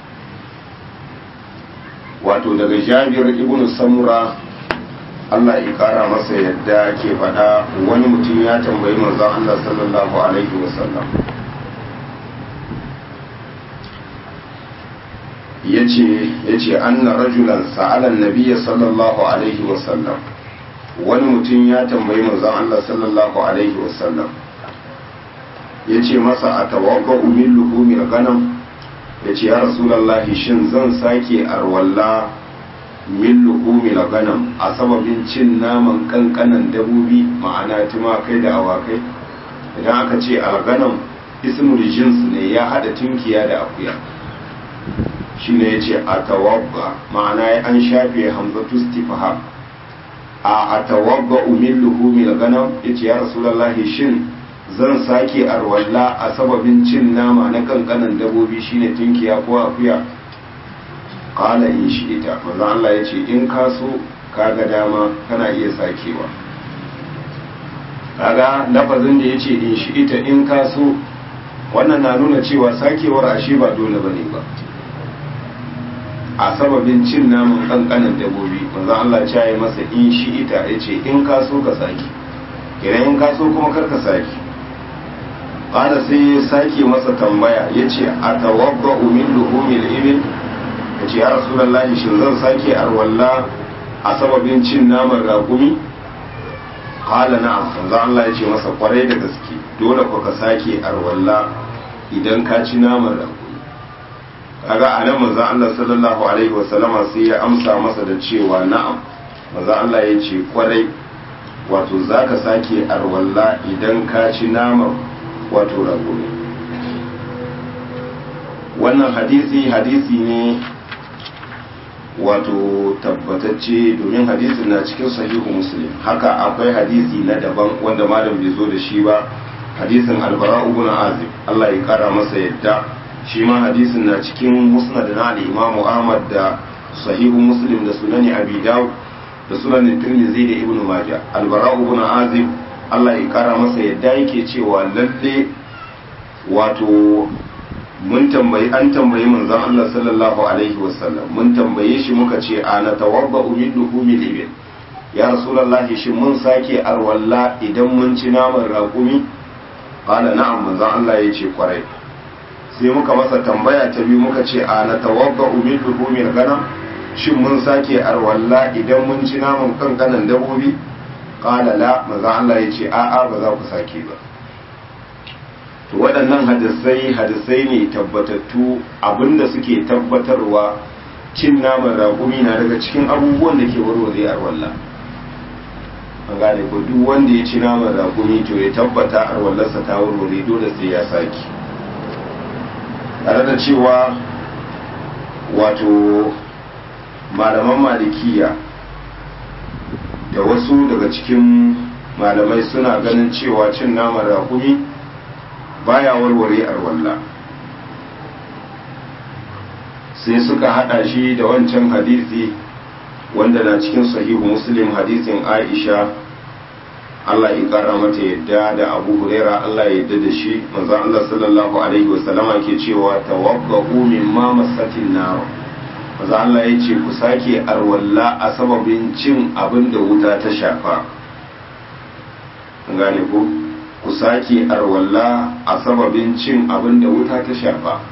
A: wato daga jabir ibn samura Allah ya kara masa yadda ke faɗa wani mutum ya tambayi manzon Allah sallallahu alaihi wasallam yace yace anna rajulan sa'ala an-nabiy sallallahu alaihi wasallam wani mutum ya tambayi manzon Allah sallallahu alaihi wasallam yace masa atawaqqa min luhumil ghanam yace ya rasulullahi shin zan sake arwalla min luhumil ghanam a sababin cin naman kankanan dabobi ma'ana tumakai da awakai idan aka ce al-ghanam ismul jins ne ya hada tunkiya da akuya shine yace atawabba ma'ana an shafe hamzatu istifham a atawabba min luhumil ghanam yace ya rasulullahi shin zan sake arwalla a sababin cin nama na kankanan dabobi shine tunkiya ko akuya qala in shi ita manzo Allah yace in ka so kaga dama kana iya sakewa kaga lafazin da yace in shi ita in ka so wannan na nuna cewa sakewar ashe ba dole bane ba a sababin cin naman kankanan dabobi manzo Allah ya yi masa in shi ita yace in ka so ka saki idan in ka so kuma kar ka saki qala sai ya sake masa tambaya yace atawabba min luhumil ibil yace ya rasulullahi shin zan sake arwalla a sababin cin naman ragumi qala na'am manzo Allah yace masa kwarai da gaske dole ko ka sake arwalla idan ka ci naman ragumi kaga a nan manzon Allah sallallahu alaihi wasallama sai ya amsa masa da cewa na'am manzon Allah ya ce kwarai wato zaka sake arwalla idan ka ci naman wato rago ne wannan hadisi hadisi ne wato tabbatacce domin hadisin na cikin sahihu muslim haka akwai hadisi na daban wanda malam bai zo da shi ba hadisin albara ibn azib Allah ya kara masa yadda shi ma hadisin na cikin musnad na al-imamu ahmad da sahihu muslim da sunani abi dawud da sunan tirmidhi da ibnu majah albara ibn azib Allah ya kara masa yadda yake cewa lalle wato mun tambayi an tambayi manzon Allah sallallahu alaihi wasallam mun tambaye shi muka ce ana tawabba min luhumil ibil ya rasulullahi shi mun sake arwalla idan mun ci naman raƙumi qala na'am manzon Allah ya ce kwarai sai muka masa tambaya ta biyu muka ce a na tawabba min luhumil ganam shin mun sake arwalla idan mun ci naman kankanan dabobi qala la manzo Allah ya ce a'a ba za ku sake ba to waɗannan hadisai hadisai ne tabbatattu abinda suke tabbatarwa cin naman ragumi na daga cikin abubuwan da ke warware arwalla an gane ko duk wanda ya ci naman ragumi to ya tabbata arwallarsa ta warware dole sai ya sake tare da cewa wato malaman malikiya da wasu daga cikin malamai suna ganin cewa cin naman rakumi baya warware arwalla sai suka hada shi da wancan hadisi wanda na cikin sahihu muslim hadisin aisha Allah ya kara mata yadda da Abu Huraira Allah ya yadda da shi manzo Allah sallallahu alaihi wasallama ke cewa tawabbahu mimma masatin nar manzo Allah ya ce ku sake arwalla a sababin cin abin da wuta ta shafa gane ku ku sake arwalla a sababin cin abin da wuta ta shafa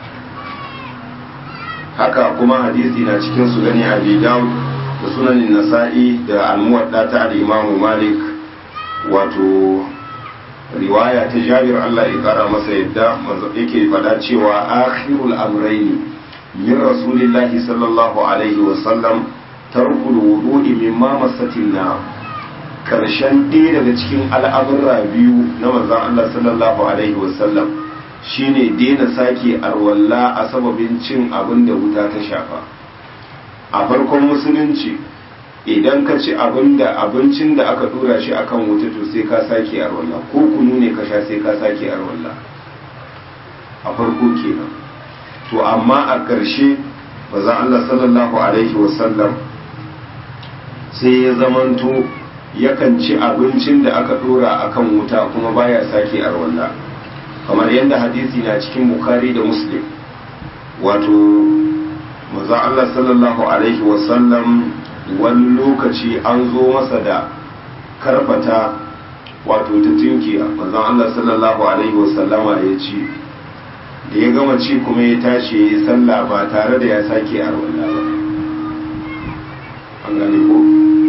A: haka kuma hadisi na cikin sunani Abi Dawud da sunanin Nasa'i da al-Muwadda ta al-Imam Malik wato riwaya ta jabir Allah ya kara masa yadda yake fada cewa akhirul amrayni min rasulillahi sallallahu alaihi wa sallam tarkul wudu'i mimma masatin na karshen ɗaya daga cikin al'amurra biyu na manzon Allah sallallahu alaihi wa sallam shine daina sake arwalla a sababin cin abin da wuta ta shafa a farkon musulunci idan ka ci abin da abincin da aka dora shi akan wuta to sai ka sake arwalla ko kunu ne ka sha sai ka sake arwalla a farko kenan to amma a ƙarshe bazan Allah sallallahu alaihi wasallam sai ya zamanto yakan ci abincin da aka dora akan wuta kuma baya sake arwalla kamar yadda hadisi na cikin bukari da muslim wato maza Allah sallallahu alaihi wasallam wani lokaci an zo masa da karfata wato ta tinkiya manzon Allah sallallahu alaihi wasallama ya ci da ya gama ci kuma ya tashi ya yi sallah ba tare da ya sake arwalla ba an gane ko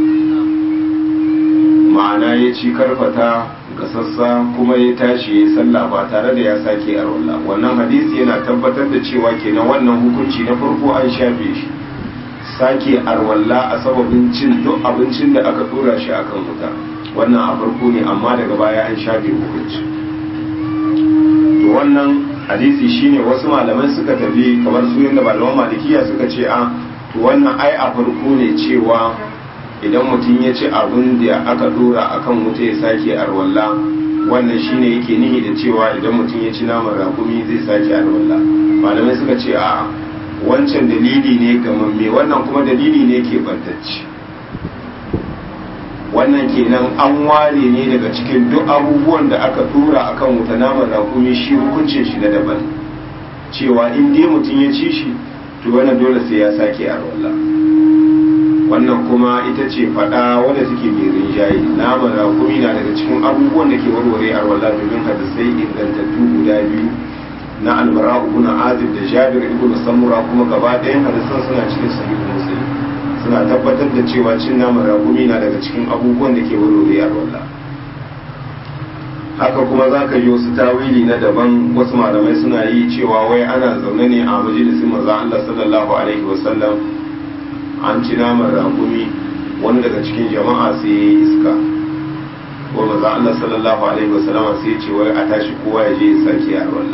A: ma'ana ya ci karfata ga sassa kuma ya tashi ya yi sallah ba tare da ya sake arwalla wannan hadisi yana tabbatar da cewa kenan wannan hukunci na farko an shafe shi sake arwalla a sababin cin duk abincin da aka dora shi akan wuta wannan a farko ne amma daga baya an shafe hukunci to wannan hadisi shine wasu malamai suka tafi kamar su yadda malaman malikiya suka ce a to wannan ai a farko ne cewa idan mutum ya ci abin da aka dora akan wuta ya sake arwalla wannan shine yake nihi da cewa idan mutum ya ci naman rakumi zai sake arwalla malamai suka ce a wancan dalili ne gamamme wannan kuma dalili ne ke bantacce wannan kenan an ware ne daga cikin duk abubuwan da aka dora akan wuta naman rakumi shi hukuncin shi na daban cewa in dai mutum ya ci shi to wannan dole sai ya sake arwalla wannan kuma ita ce fada wadda take mai rinjaye naman rakumi na daga cikin abubuwan da ke warware arwalla domin hadisai ingantattu guda biyu na almara ibn azib da jabir ibn samura kuma gaba ɗayan hadisan suna cikin sahihu muslim suna tabbatar da cewa cin naman ragumi na daga cikin abubuwan da ke warware arwalla haka kuma za ka yi wasu tawili na daban wasu malamai suna yi cewa wai ana zaune ne a majalisin maza Allah sallallahu alaihi wasallam an ci naman ragumi wani daga cikin jama'a sai ya yi iska ko maza Allah sallallahu alaihi wasallam sai ya ce wai a tashi kowa ya je ya sake arwalla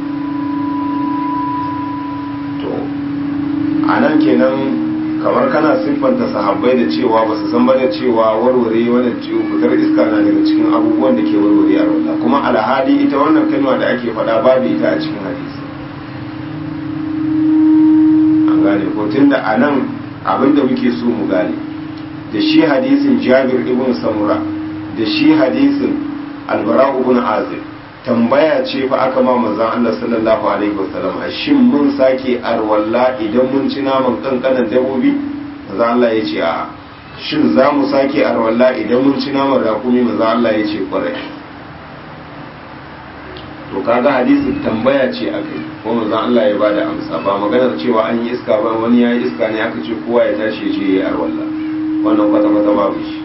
A: to a nan kenan kamar kana siffanta sahabbai da cewa ba su san ba da cewa warware wannan fitar iska na daga cikin abubuwan da ke warware a wannan kuma alhali ita wannan kalma da ake faɗa babu ita a cikin hadisi an gane ko tunda a nan abin da muke so mu gane da shi hadisin jabir ibn samura da shi hadisin albara ibn azib tambaya ce fa aka ma manzon Allah sallallahu alaihi wasallam shin mun sake arwalla idan mun ci naman kankanan dabobi manzon Allah ya ce a shin za mu sake arwalla idan mun ci naman rakumi manzon Allah ya ce kwarai to kaga hadisin tambaya ce aka yi ko manzon Allah ya bada amsa ba maganar cewa an yi iska ba wani ya yi iska ne aka ce kowa ya tashi ya je ya yi arwalla wannan kwata kwata babu shi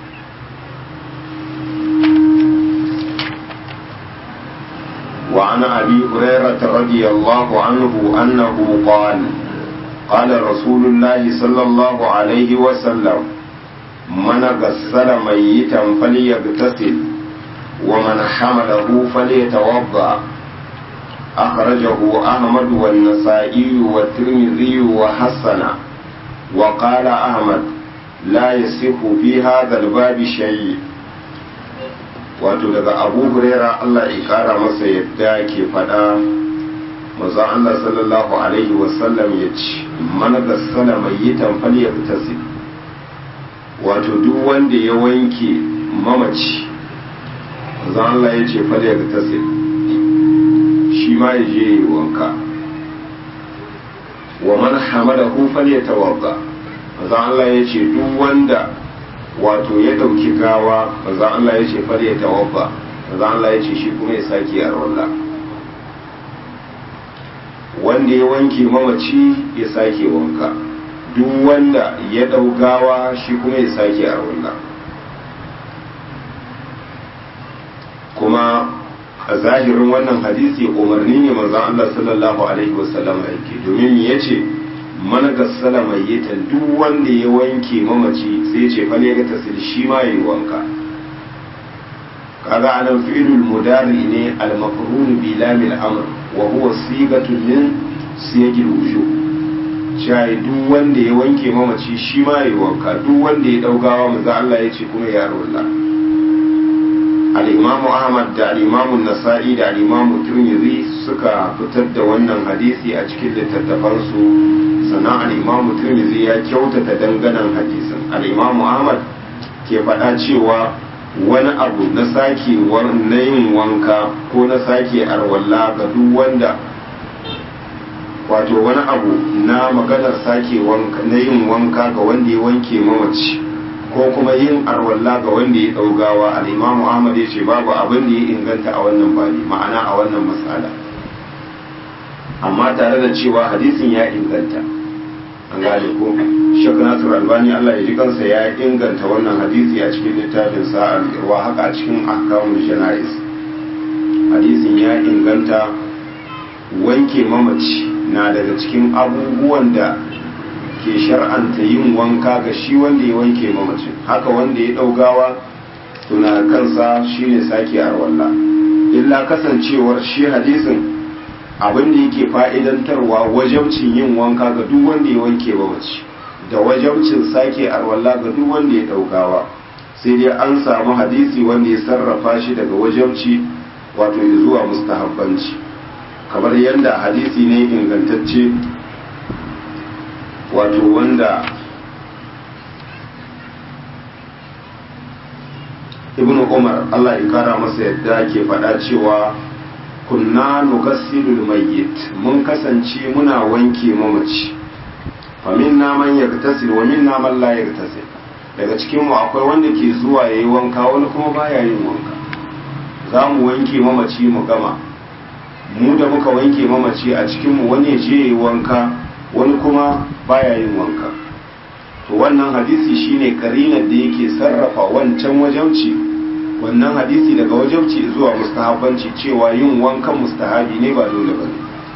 A: وعن أبي هريرة رضي الله عنه أنه قال قال رسول الله صلى الله عليه وسلم من غسل ميتا فليغتسل ومن حمله فليتوضأ أخرجه أحمد والنسائي والترمذي وحسن وقال أحمد لا يصح في هذا الباب شيء wato daga abu huraira Allah ya kara masa yadda ke faɗa maza Allah sallallahu alaihi wasallam ya ce mana gassala mai yi tamfali ya fitasi wato duk wanda ya wanke mamaci maza Allah ya ce fali ya fitasi shi ma ya je yi wanka wa man hamadahu fali ya tawabba maza Allah ya ce duk wanda wato ya ɗauki gawa maza Allah ya ce far ya tawabba maza Allah ya ce shi kuma ya sake a rolla wanda ya wanke mamaci ya sake wanka duk wanda ya ɗau gawa shi kuma ya sake a rolla kuma a zahirin wannan hadisi umarni ne maza Allah sallallahu alaihi wasallam yake domin ya ce man gassala mayyitan duk wanda ya wanke mamaci sai ce fa ne ga tasil shi ma yayi wanka kaga anan fi'lul mudari ne al mafrun bi lam al amr wa huwa sigatu min siyagil wujub shai duk wanda ya wanke mamaci shi ma yayi wanka duk wanda ya daugawa manzo Allah ya ce kuma ya rolla al-imamu ahmad da al-imamu nasa'i da al-imamu tirmidhi suka fitar da wannan hadisi a cikin littattafansu sannan al'imamu tirmidhi ya kyautata danganan hadisin al'imamu ahmad ke faɗa cewa wani abu na sake na yin wanka ko na sake arwalla ga duk wanda wato wani abu na maganar sake wanka na yin wanka ga wanda ya wanke mamaci ko kuma yin arwalla ga wanda ya ɗaugawa al'imamu ahmad ya ce babu abin da ya inganta a wannan bani ma'ana a wannan matsala amma tare da cewa hadisin ya inganta an gane ko shek nasir albani allah ya ji kansa ya inganta wannan hadisi a cikin littafin sa'ar irwa haka a cikin ahkamul janais hadisin ya inganta wanke mamaci na daga cikin abubuwan da ke shar'anta yin wanka ga shi wanda ya wanke mamacin haka wanda ya ɗaugawa tuna kansa shine sake arwalla illa kasancewar shi hadisin abin da yake fa'idantarwa wajabcin yin wanka ga duk wanda ya wanke mamaci da wajabcin sake arwalla ga duk wanda ya ɗaugawa sai dai an samu hadisi wanda ya sarrafa shi daga wajabci wato zuwa mustahabbanci kamar yadda hadisi ne ingantacce wato wanda ibn umar allah ya kara masa yadda ke faɗa cewa kunna nugassilul mayyit mun kasance muna wanke mamaci fa minna man yagtasil wa minna man la yagtasil daga cikin mu akwai wanda ke zuwa yayi wanka wani kuma baya yin wanka za mu wanke mamaci mu gama mu da muka wanke mamaci a cikin mu wani je yayi wanka wani kuma baya yin wanka to wannan hadisi shine karinar da yake sarrafa wancan wajauci wannan hadisi daga wajauci zuwa mustahabbanci cewa yin wankan mustahabi ne ba dole bane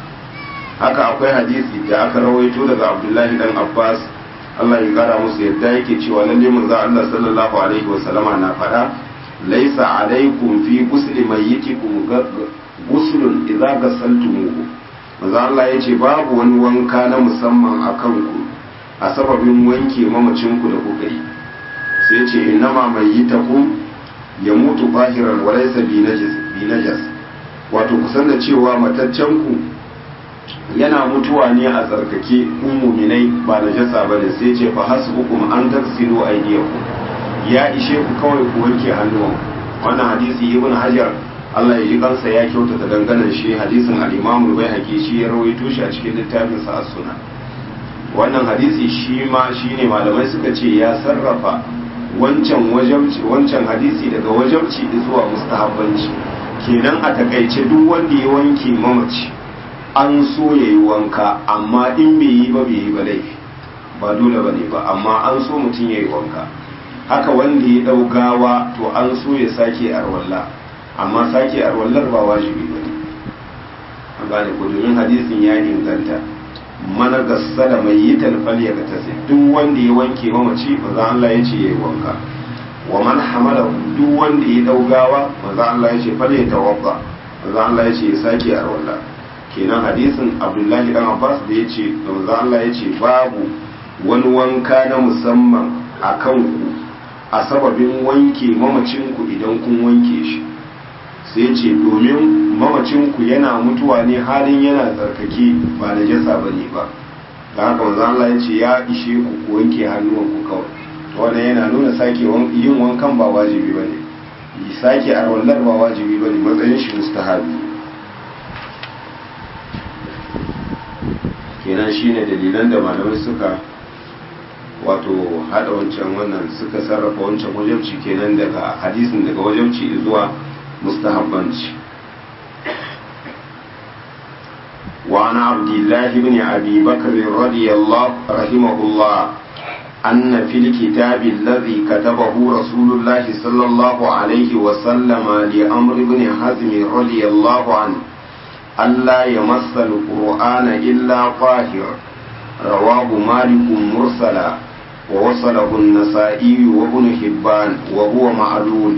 A: haka akwai hadisi da aka rawaito daga Abdullahi dan Abbas Allah ya kara musu yadda yake cewa lalle manzo Allah sallallahu alaihi wa sallama na faɗa laisa alaikum fi ghusli mayyitikum ghuslun idza ghasaltumuhu manzo Allah ya ce babu wani wanka na musamman a kanku a sababin wanke mamacinku da kuka yi sai ce innama mai yi taku ya mutu bahiran walaisa bi najas wato kusan da cewa mataccenku yana mutuwa ne a tsarkake muminai ba najasa ba ne sai ce fa hasbukum an taksilu aydiyakum ya ishe ku kawai ku wanke hannuwanku wannan hadisi ibn hajar Allah ya ji kansa ya kyautata danganan shi hadisin al-Imam al-Baihaqi shi ya rawaito shi a cikin littafin sa as-Sunan wannan hadisi shi ma shine malamai suka ce ya sarrafa wancan wajabci wancan hadisi daga wajabci zuwa mustahabbanci kenan a takaice duk wanda ya wanke mamaci an so ya yi wanka amma in bai yi ba bai yi ba laifi ba dole ba ne ba amma an so mutum ya yi wanka haka wanda ya ɗau gawa to an so ya sake arwalla amma sake arwallar ba wajibi ba ne an gane ko domin hadisin ya inganta mana gassala mai yi talfal ya gata sai duk wanda ya wanke mamaci maza Allah ya ce ya yi wanka wa man hamala duk wanda ya daugawa maza Allah ya ce fal ya tawabba maza Allah ya ce ya sake arwalla kenan hadisin Abdullahi dan Abbas da ya ce maza Allah ya ce babu wani wanka na musamman a kanku a sababin wanke mamacinku idan kun wanke shi sai ce domin mamacinku yana mutuwa ne halin yana tsarkake ba da jasa ba ne ba da haka wanzan Allah ya ce ya ishe ku ku wanke hannuwanku kawai wannan yana nuna sake yin wankan ba wajibi ba ne sake arwallar ba wajibi ba ne matsayin shi mustahabi kenan shine dalilan da malamai suka wato hada wancan wannan suka sarrafa wancan wajabci kenan daga hadisin daga wajabci zuwa mustahabbanci وعن عبد الله بن أبي بكر رضي الله رحمه الله أن في الكتاب الذي كتبه رسول الله صلى الله عليه وسلم لأمر بن حزم رضي الله عنه ألا يمس القرآن إلا طاهر رواه مالك مرسلا ووصله النسائي وابن حبان وهو معلول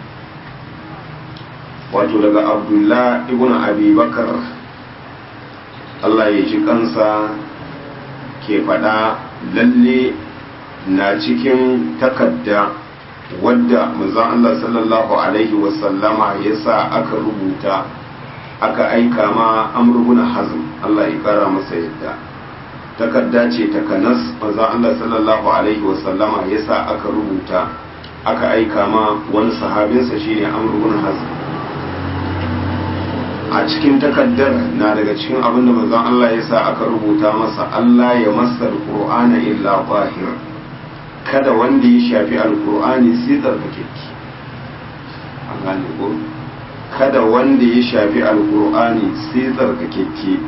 A: وتلقى عبد الله ابن أبي بكر Allah ya ji kansa ke faɗa lalle na cikin takadda wadda manzon Allah sallallahu Alaihi wasallama ya sa aka rubuta aka aika ma amurbuna hazm Allah ya kara masa yadda takadda ce ta kanas manzon Allah sallallahu Alaihi wasallama ya sa aka rubuta aka aika ma wani sahabinsa shine amr ibn hazm a cikin takaddar na daga cikin abin da manzon Allah ya sa aka rubuta masa Allah ya masa alqur'ana illa zahir kada wanda ya shafi alqur'ani sai tsarkake an gane ko kada wanda ya shafi alqur'ani sai tsarkake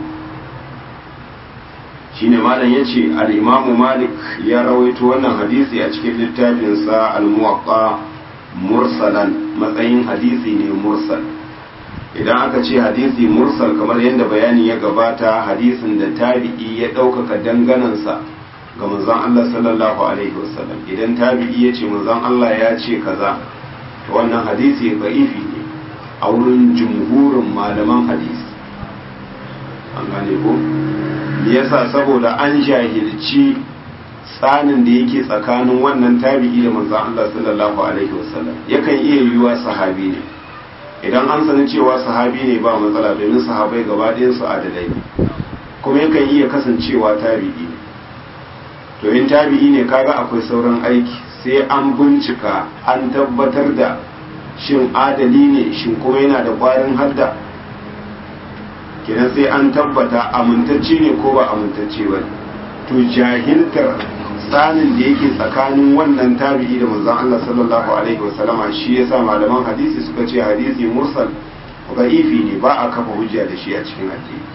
A: shine malam yace al-imamu malik ya rawaito wannan hadisi a cikin littafinsa al-muwaqqa mursalan matsayin hadisi ne mursal idan aka ce hadisi mursal kamar yadda bayani ya gabata hadisin da tabi'i ya ɗaukaka danganansa ga manzon Allah sallallahu alaihi wasallam idan tabi'i ya ce manzon Allah ya ce kaza to wannan hadisi da'ifi ne a wurin jumhurin malaman hadisi an gane ko yasa saboda an jahilci tsanin da yake tsakanin wannan tabi'i da manzon Allah sallallahu alaihi wasallam yakan iya yiwuwa sahabi ne idan an sani cewa sahabi ne ba matsala domin sahabai gaba su adalai ne kuma yakan iya kasancewa tabi'i ne to in tabi'i ne kaga akwai sauran aiki sai an bincika an tabbatar da shin adali ne shin kuma yana da ƙwarin hadda kenan sai an tabbata amintacce ne ko ba amintacce ba to jahiltar tsanin da yake tsakanin wannan tabi'i da manzon Allah sallallahu alaihi wasallama shi yasa malaman hadisi suka ce hadisi mursal da'ifi ne ba a kafa hujja da shi a cikin addini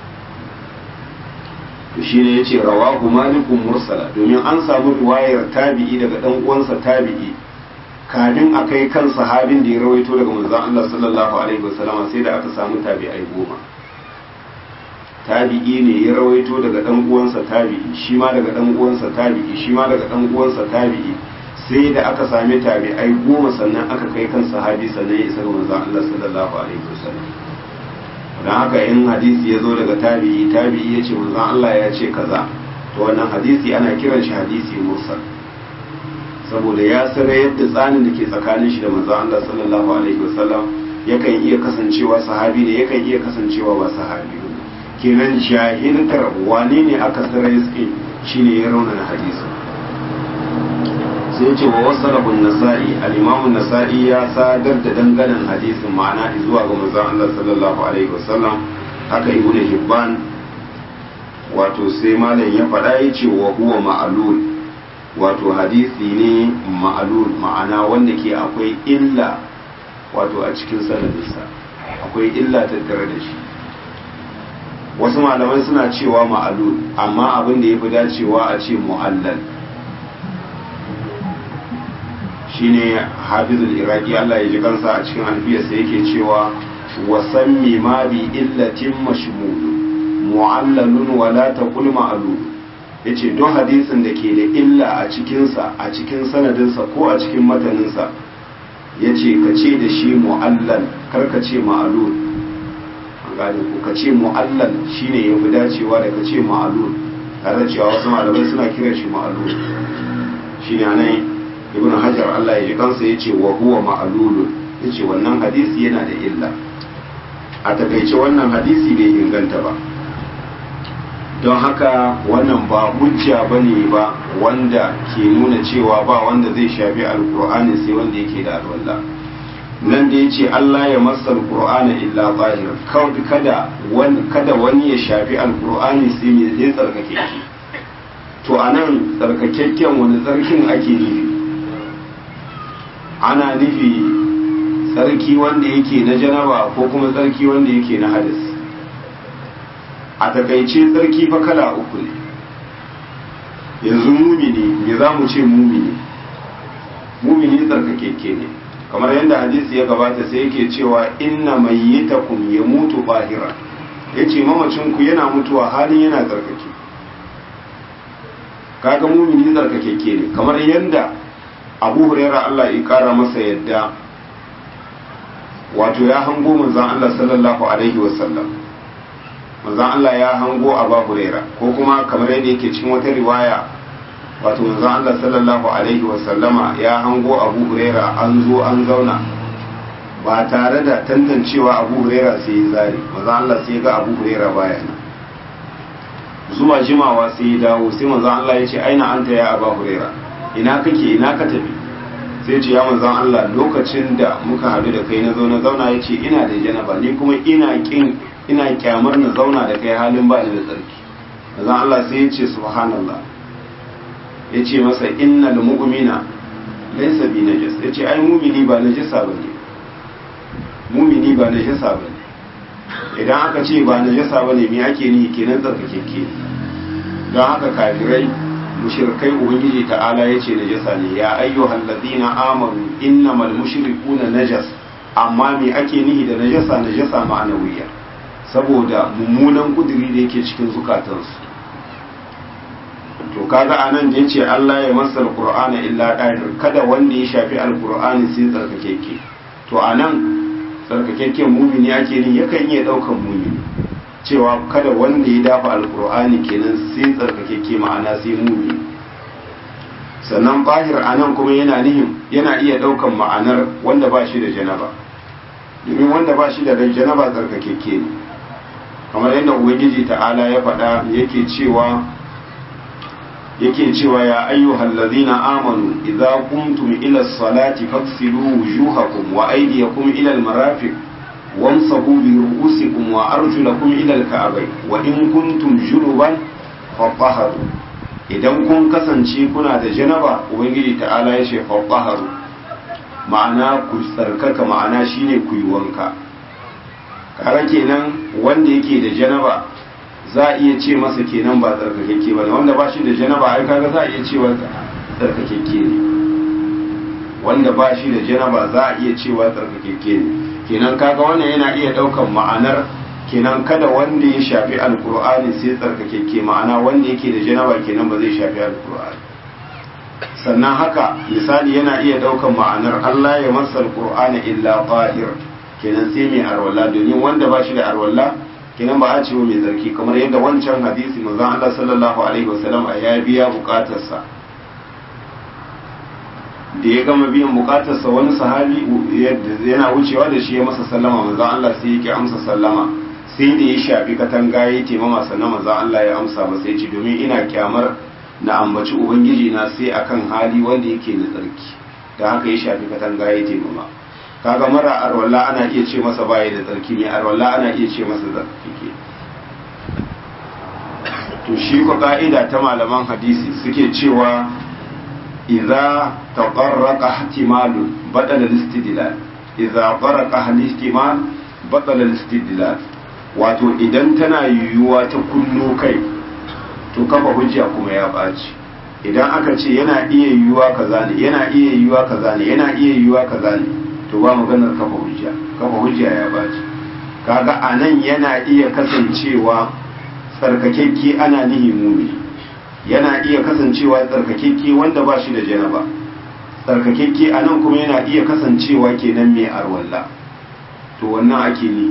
A: to shine yace rawahu malikun mursala domin an samu riwayar tabi'i daga dan uwansa tabi'i kafin a kai kan sahabin da ya rawaito daga manzon Allah sallallahu alaihi wasallama sai da aka samu tabi'ai goma tabi'i ne ya rawaito daga dan uwansa tabi'i shi ma daga dan uwansa tabi'i shi ma daga dan uwansa tabi'i sai da aka sami tabi'ai goma sannan aka kai kan sahabi sannan ya isa ga manzon Allah sallallahu alaihi wasallam dan haka in hadisi ya zo daga tabi'i tabi'i ya ce manzon Allah ya ce kaza to wannan hadisi ana kiran shi hadisi mursal saboda ya sare yadda tsanin da ke tsakanin shi da manzon Allah sallallahu alaihi wasallam yakan iya kasancewa sahabi ne yakan iya kasancewa ba sahabi ba kenan jahiltar wane ne aka sarai suke shine ya rauna na hadisi sai ce wa wasu rabin nasa'i al'imamun nasa'i ya sadar da danganan hadisin ma'ana zuwa ga manzon Allah sallallahu alaihi wasallam haka ibn hibban wato sai malam ya faɗa ya ce wa huwa ma'alul wato hadisi ne ma'alul ma'ana wanda ke akwai illa wato a cikin sanadinsa akwai illa tattare da shi wasu malamai suna cewa ma'alul amma abin da ya fi dacewa a ce mu'allal shine hafizul iraki Allah ya ji kansa a cikin alfiyarsa yake cewa wasammi ma bi illatin mashmulu mu'allalun wala taqul ma'lul yace don hadisin da ke da illa a cikinsa a cikin sanadinsa ko a cikin mataninsa yace ka ce da shi mu'allal kar ka ce ma'lul gane ko ka ce mu'allal shine ya fi dacewa da ka ce ma'alul tare da cewa wasu malamai suna kiran shi ma'alul shine anan ibnu hajar Allah ya ji kansa yace wa huwa ma'alulun yace wannan hadisi yana da illa a takaice wannan hadisi bai inganta ba don haka wannan ba hujja bane ba wanda ke nuna cewa ba wanda zai shafi alkur'ani sai wanda yake da alwala nan da ya ce Allah ya masa alkur'ani illa zahir kada wani kada wani ya shafi alkur'ani sai mai zai tsarkake shi to anan tsarkakekken wani tsarkin ake nufi ana nufi tsarki wanda yake na janaba ko kuma tsarki wanda yake na hadis a takaice tsarki fa kala uku ne yanzu mumini me za mu ce mumini mumini tsarkakekke ne kamar yadda hadisi ya gabata sai yake cewa inna mayyitakum yamutu bahira yace mamacin ku yana mutuwa halin yana tsarkake kaga mumini tsarkakekke ne kamar yadda Abu Huraira Allah ya kara masa yadda wato ya hango manzon Allah sallallahu alaihi wasallam manzon Allah ya hango Abu Huraira ko kuma kamar yadda yake cikin wata riwaya wato manzon Allah sallallahu alaihi wasallama ya hango Abu Huraira an zo an zauna ba tare da tantancewa Abu Huraira sai ya zari manzon Allah sai ga Abu Huraira baya nan zuwa jimawa sai ya dawo sai manzon Allah ya ce aina anta ya Abu Huraira ina kake ina ka tafi sai ce ya manzan Allah lokacin da muka haɗu da kai na zo na zauna ya ce ina da janaba ni kuma ina kin ina kyamar na zauna da kai halin ba ni da tsarki manzan Allah sai ya ce subhanallah ya ce masa innal mu'mina laysa bi najas ya ce ai mumini ba najasa bane mumini ba najasa bane idan aka ce ba najasa bane me ake ni kenan tsarkakeke don haka kafirai mushrikai ubangiji ta'ala yace najasa ne ya ayyuhal ladina amanu innamal mushrikuna najas amma me ake nihi da najasa najasa ma'anawiyya saboda mummunan kudiri da yake cikin zukatansu to kaga anan da yace Allah ya masa alqur'ana illa dahir kada wanda ya shafi alqur'ani sai tsarkakeke to anan tsarkakekken mumini ake ni yakan iya daukan mumini cewa kada wanda ya dafa alkur'ani kenan sai tsarkakeke ma'ana sai mumi sannan bahir anan kuma yana nihin yana iya daukan ma'anar wanda ba shi da janaba domin wanda ba shi da janaba tsarkakeke ne kamar yadda ubangiji ta'ala ya faɗa yake cewa yake cewa ya ayyuhal ladhina amanu idza qumtum ila as-salati faghsilu wujuhakum wa aydiyakum ila al-marafiq وامسحوا برؤوسكم وارجلكم الى الكعبين وان كنتم جنبا فطهروا idan kun kasance kuna da janaba ubangiji ta'ala ya ce faɗaharu ma'ana ku tsarkaka ma'ana shine ku yi wanka kare kenan wanda yake da janaba za a iya ce masa kenan ba tsarkakakke ba ne wanda ba shi da janaba ai kaga za a iya cewa tsarkakakke ne wanda ba shi da janaba za a iya cewa tsarkakakke ne kenan kaga wannan yana iya daukan ma'anar kenan kada wanda ya shafi alkur'ani sai tsarkakekke ma'ana wanda yake da janaba kenan ba zai shafi alkur'ani sannan haka misali yana iya daukan ma'anar Allah ya masa alkur'ani illa tahir kenan sai mai arwalla domin wanda ba shi da arwalla kenan ba a ce mai tsarki kamar yadda wancan hadisi manzon Allah sallallahu alaihi wasallam ya biya bukatarsa da ya gama biyan bukatarsa wani sahabi yana wucewa da shi ya masa sallama manzon Allah sai yake amsa sallama sai da ya shafi katanga ya taimama sannan manzon Allah ya amsa masa ya ce domin ina kyamar na ambaci ubangiji na sai akan hali wanda yake da tsarki da haka ya shafi katanga ya taimama kaga mara arwalla ana iya ce masa baya da tsarki mai arwalla ana iya ce masa tsarki to shi ko ka'ida ta malaman hadisi suke cewa إذا تطرق احتمال بطل الاستدلال إذا طرق الاحتمال بطل الاستدلال wato idan tana yiwuwa ta kunno kai to kafa hujja kuma ya ɓaci idan aka ce yana iya yiwuwa kaza ne yana iya yiwuwa kaza ne yana iya yiwuwa kaza ne to ba maganar kafa hujja kafa hujja ya ɓaci kaga anan yana iya kasancewa tsarkakekke ana nihi mumini yana iya kasancewa tsarkakekke wanda ba shi da janaba tsarkakekke a nan kuma yana iya kasancewa kenan mai arwalla to wannan ake ni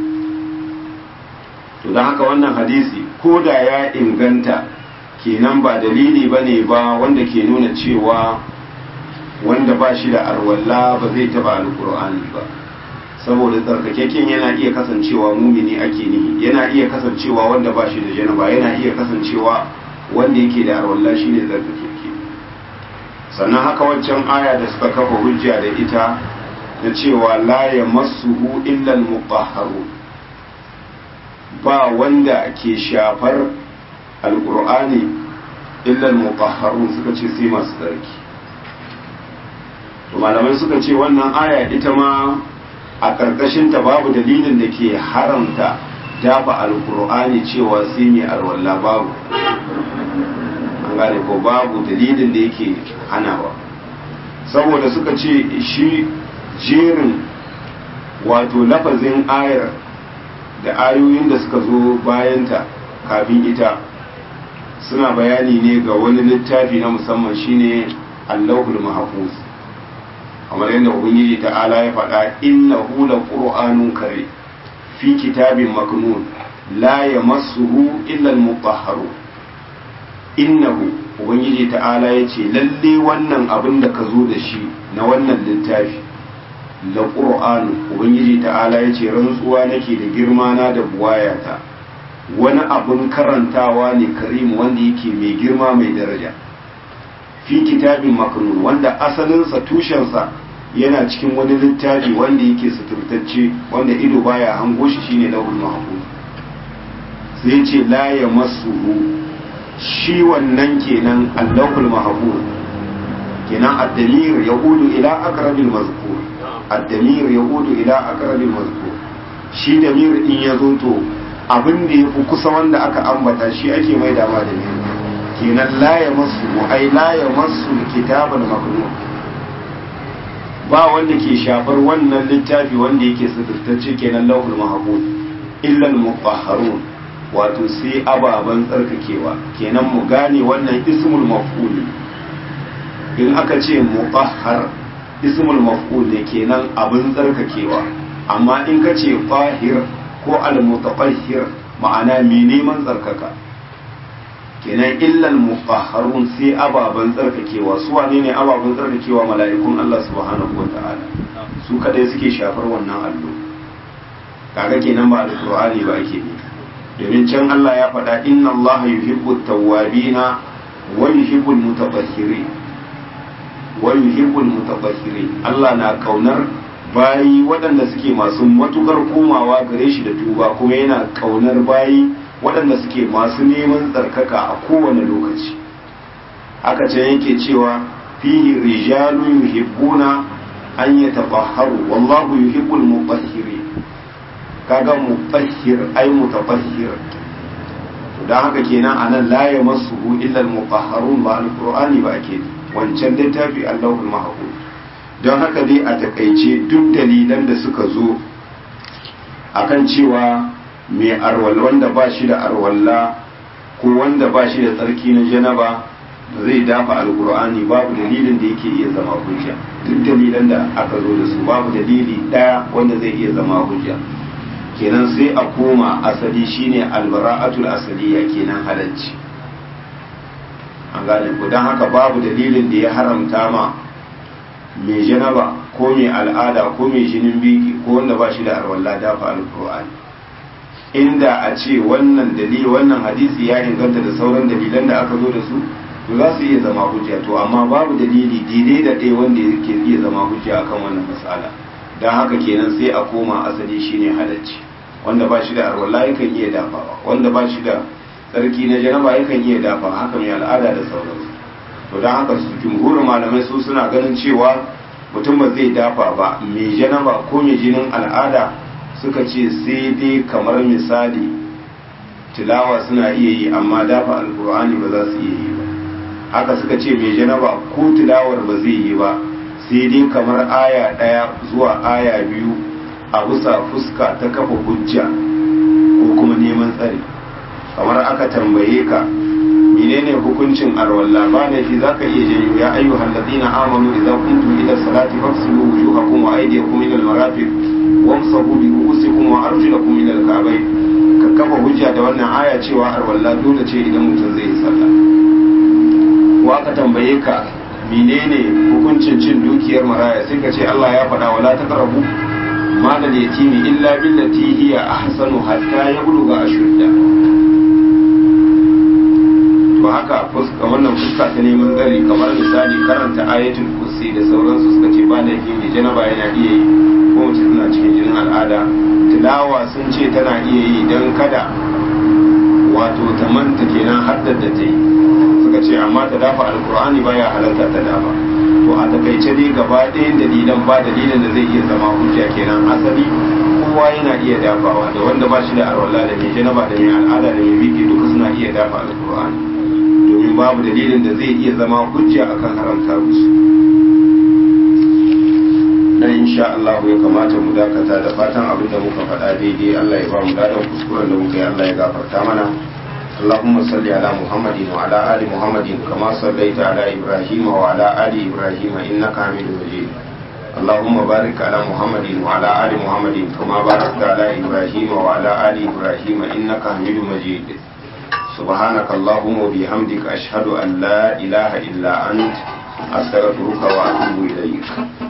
A: to don haka wannan hadisi ko da ya inganta kenan ba dalili ba ne ba wanda ke nuna cewa wanda ba shi da arwalla ba zai taba alkur'ani ba saboda tsarkakekken yana iya kasancewa mumini ake nihi yana iya kasancewa wanda ba shi da janaba yana iya kasancewa wanda yake da arwallah shi ne zarkakeke sannan haka waccan aya da suka kafa hujja da ita na cewa la ya masuhu illal mutahharu ba wanda ke shafar alqur'ani illal mutahharun suka ce sai masu tsarki to malamai suka ce wannan aya ita ma a ƙarƙashin ta babu dalilin da ke haramta dafa alqur'ani cewa sai mai alwallah babu an gane ko babu dalilin da yake hanawa saboda suka ce shi jerin wato lafazin ayar da ayoyin da suka zo bayanta kafin ita suna bayani ne ga wani littafi na musamman shine allahul mahfuz kamar yadda ubangiji ta'ala ya faɗa innahu la qur'anun kare fi kitabin maknun la yamassuhu illa al-mutahharun innahu ubangiji ta'ala ya ce lalle wannan abin da ka zo da shi na wannan littafi la qur'anu ubangiji ta'ala ya ce rantsuwa nake da girma na da buwayata wani abin karantawa ne karim wanda yake mai girma mai daraja fi kitabin maknun wanda asalinsa tushensa yana cikin wani littafi wanda yake suturtacce wanda ido baya hango shi shine lahul mahfuz sai ce la ya masuhu shi wannan kenan allahul mahfuz kenan ad-damir yaudu ila aqrabil mazkur ad-damir yaudu ila aqrabil mazkur shi damir in ya zo to abin da yafi kusa wanda aka ambata shi ake mai dama da damir kenan la ya masu ai la ya masu kitabul maknun ba wanda ke shafar wannan littafi wanda yake sirtacce kenan lauhul mahfuz illa al-mutahharun wato sai ababen tsarkakewa kenan mu gane wannan ismul maf'ul in aka ce mutahhar ismul maf'ul ne kenan abin tsarkakewa amma in ka ce fahir ko al-mutatahhir ma'ana mai neman tsarkaka kenan illal mutahharun sai ababen tsarkakewa su wane ne ababen tsarkakewa mala'ikun Allah subhanahu wata'ala su kadai suke shafar wannan allo kaga kenan ba alqur'ani ba ake ne domin can Allah ya faɗa inna Allah yuhibbu tawwabina wa yuhibbu mutatahhirin wa yuhibbu mutatahhirin Allah na kaunar bayi waɗanda suke masu matukar komawa gare shi da tuba kuma yana kaunar bayi waɗanda suke masu neman tsarkaka a kowane lokaci aka ce yake cewa fihi rijalu yuhibbuna an yatabahharu wallahu yuhibbul mutahhirin kaga mutahhir ay mutatahhir to dan haka kenan anan la yamassuhu illa al-mutahharun ba al-qur'ani ba ake wancan littafi Allahul mahfuz don haka dai a takaice duk dalilan da suka zo akan cewa mai arwalla wanda ba shi da arwalla ko wanda ba shi da tsarki na janaba ba zai dafa alkur'ani babu dalilin da yake iya zama hujja duk dalilan da aka zo da su babu dalili daya wanda zai iya zama hujja kenan sai a koma asali shine albara'atul asaliya kenan halacci an gane ko don haka babu dalilin da ya haramta ma mai janaba ko mai al'ada ko mai jinin biki ko wanda ba shi da arwalla dafa alkur'ani inda a ce wannan dalili wannan hadisi ya inganta da sauran dalilan da aka zo da su to za su iya zama hujja to amma babu dalili daidai da ɗaya wanda yake iya zama hujja akan wannan mas'ala don haka kenan sai a koma asali shine halacci wanda ba shi da arwalla yakan iya dafawa wanda ba shi da tsarki na janaba yakan iya dafa haka mai al'ada da sauransu to don haka su jumhurin malamai su suna ganin cewa mutum ba zai dafa ba mai janaba ko mai jinin al'ada suka ce sai dai kamar misali tilawa suna iya yi amma dafa alkur'ani ba za su iya yi ba haka suka ce mai janaba ko tilawar ba zai yi ba sai dai kamar aya ɗaya zuwa aya biyu a bisa fuska ta kafa hujja ko kuma neman tsari kamar aka tambaye ka menene hukuncin arwalla ba ne fi zaka iya janyo ya ayyuhal ladina amanu idza kuntum ila salati faghsilu wujuhakum wa aydiyakum ila al-marafiq wamsahu bi ru'usikum wa arjulakum ila al-ka'bayn ka kafa hujja da wannan aya cewa arwalla dole ce idan mutum zai yi sallah wa aka tambaye ka menene hukuncin cin dukiyar maraya sai ka ce Allah ya faɗa wala taqrabu malal yatimi illa billati hiya ahsanu hatta yablugha ashudda to haka fuska wannan fuska ta neman tsari kamar misali karanta ayatul kursi da sauransu suka ce ba da yake mai janaba yana iya yi ko mace tana cikin jinin al'ada tilawa sun ce tana iya yi don kada wato ta manta kenan haddar da ta yi suka ce amma ta dafa alkur'ani baya halarta ta dafa to a takaice dai gaba ɗayan dalilan ba dalilin da zai iya zama hujja kenan asali kowa yana iya dafawa da wanda ba shi da arwala da mai janaba da mai al'ada da mai biki duka suna iya dafa alkur'ani domin babu dalilin da zai iya zama hujja akan haramta musu dan insha Allah ya kamata mu dakata da fatan abin da muka faɗa daidai Allah ya ba mu dadan kuskuren da muka yi Allah ya gafarta mana اللهم صل على محمد وعلى آل محمد كما صليت على إبراهيم وعلى آل إبراهيم إنك حميد مجيد اللهم بارك على محمد وعلى آل محمد كما باركت على إبراهيم وعلى آل إبراهيم إنك حميد مجيد سبحانك اللهم وبحمدك أشهد أن لا إله إلا أنت أستغفرك وأتوب إليك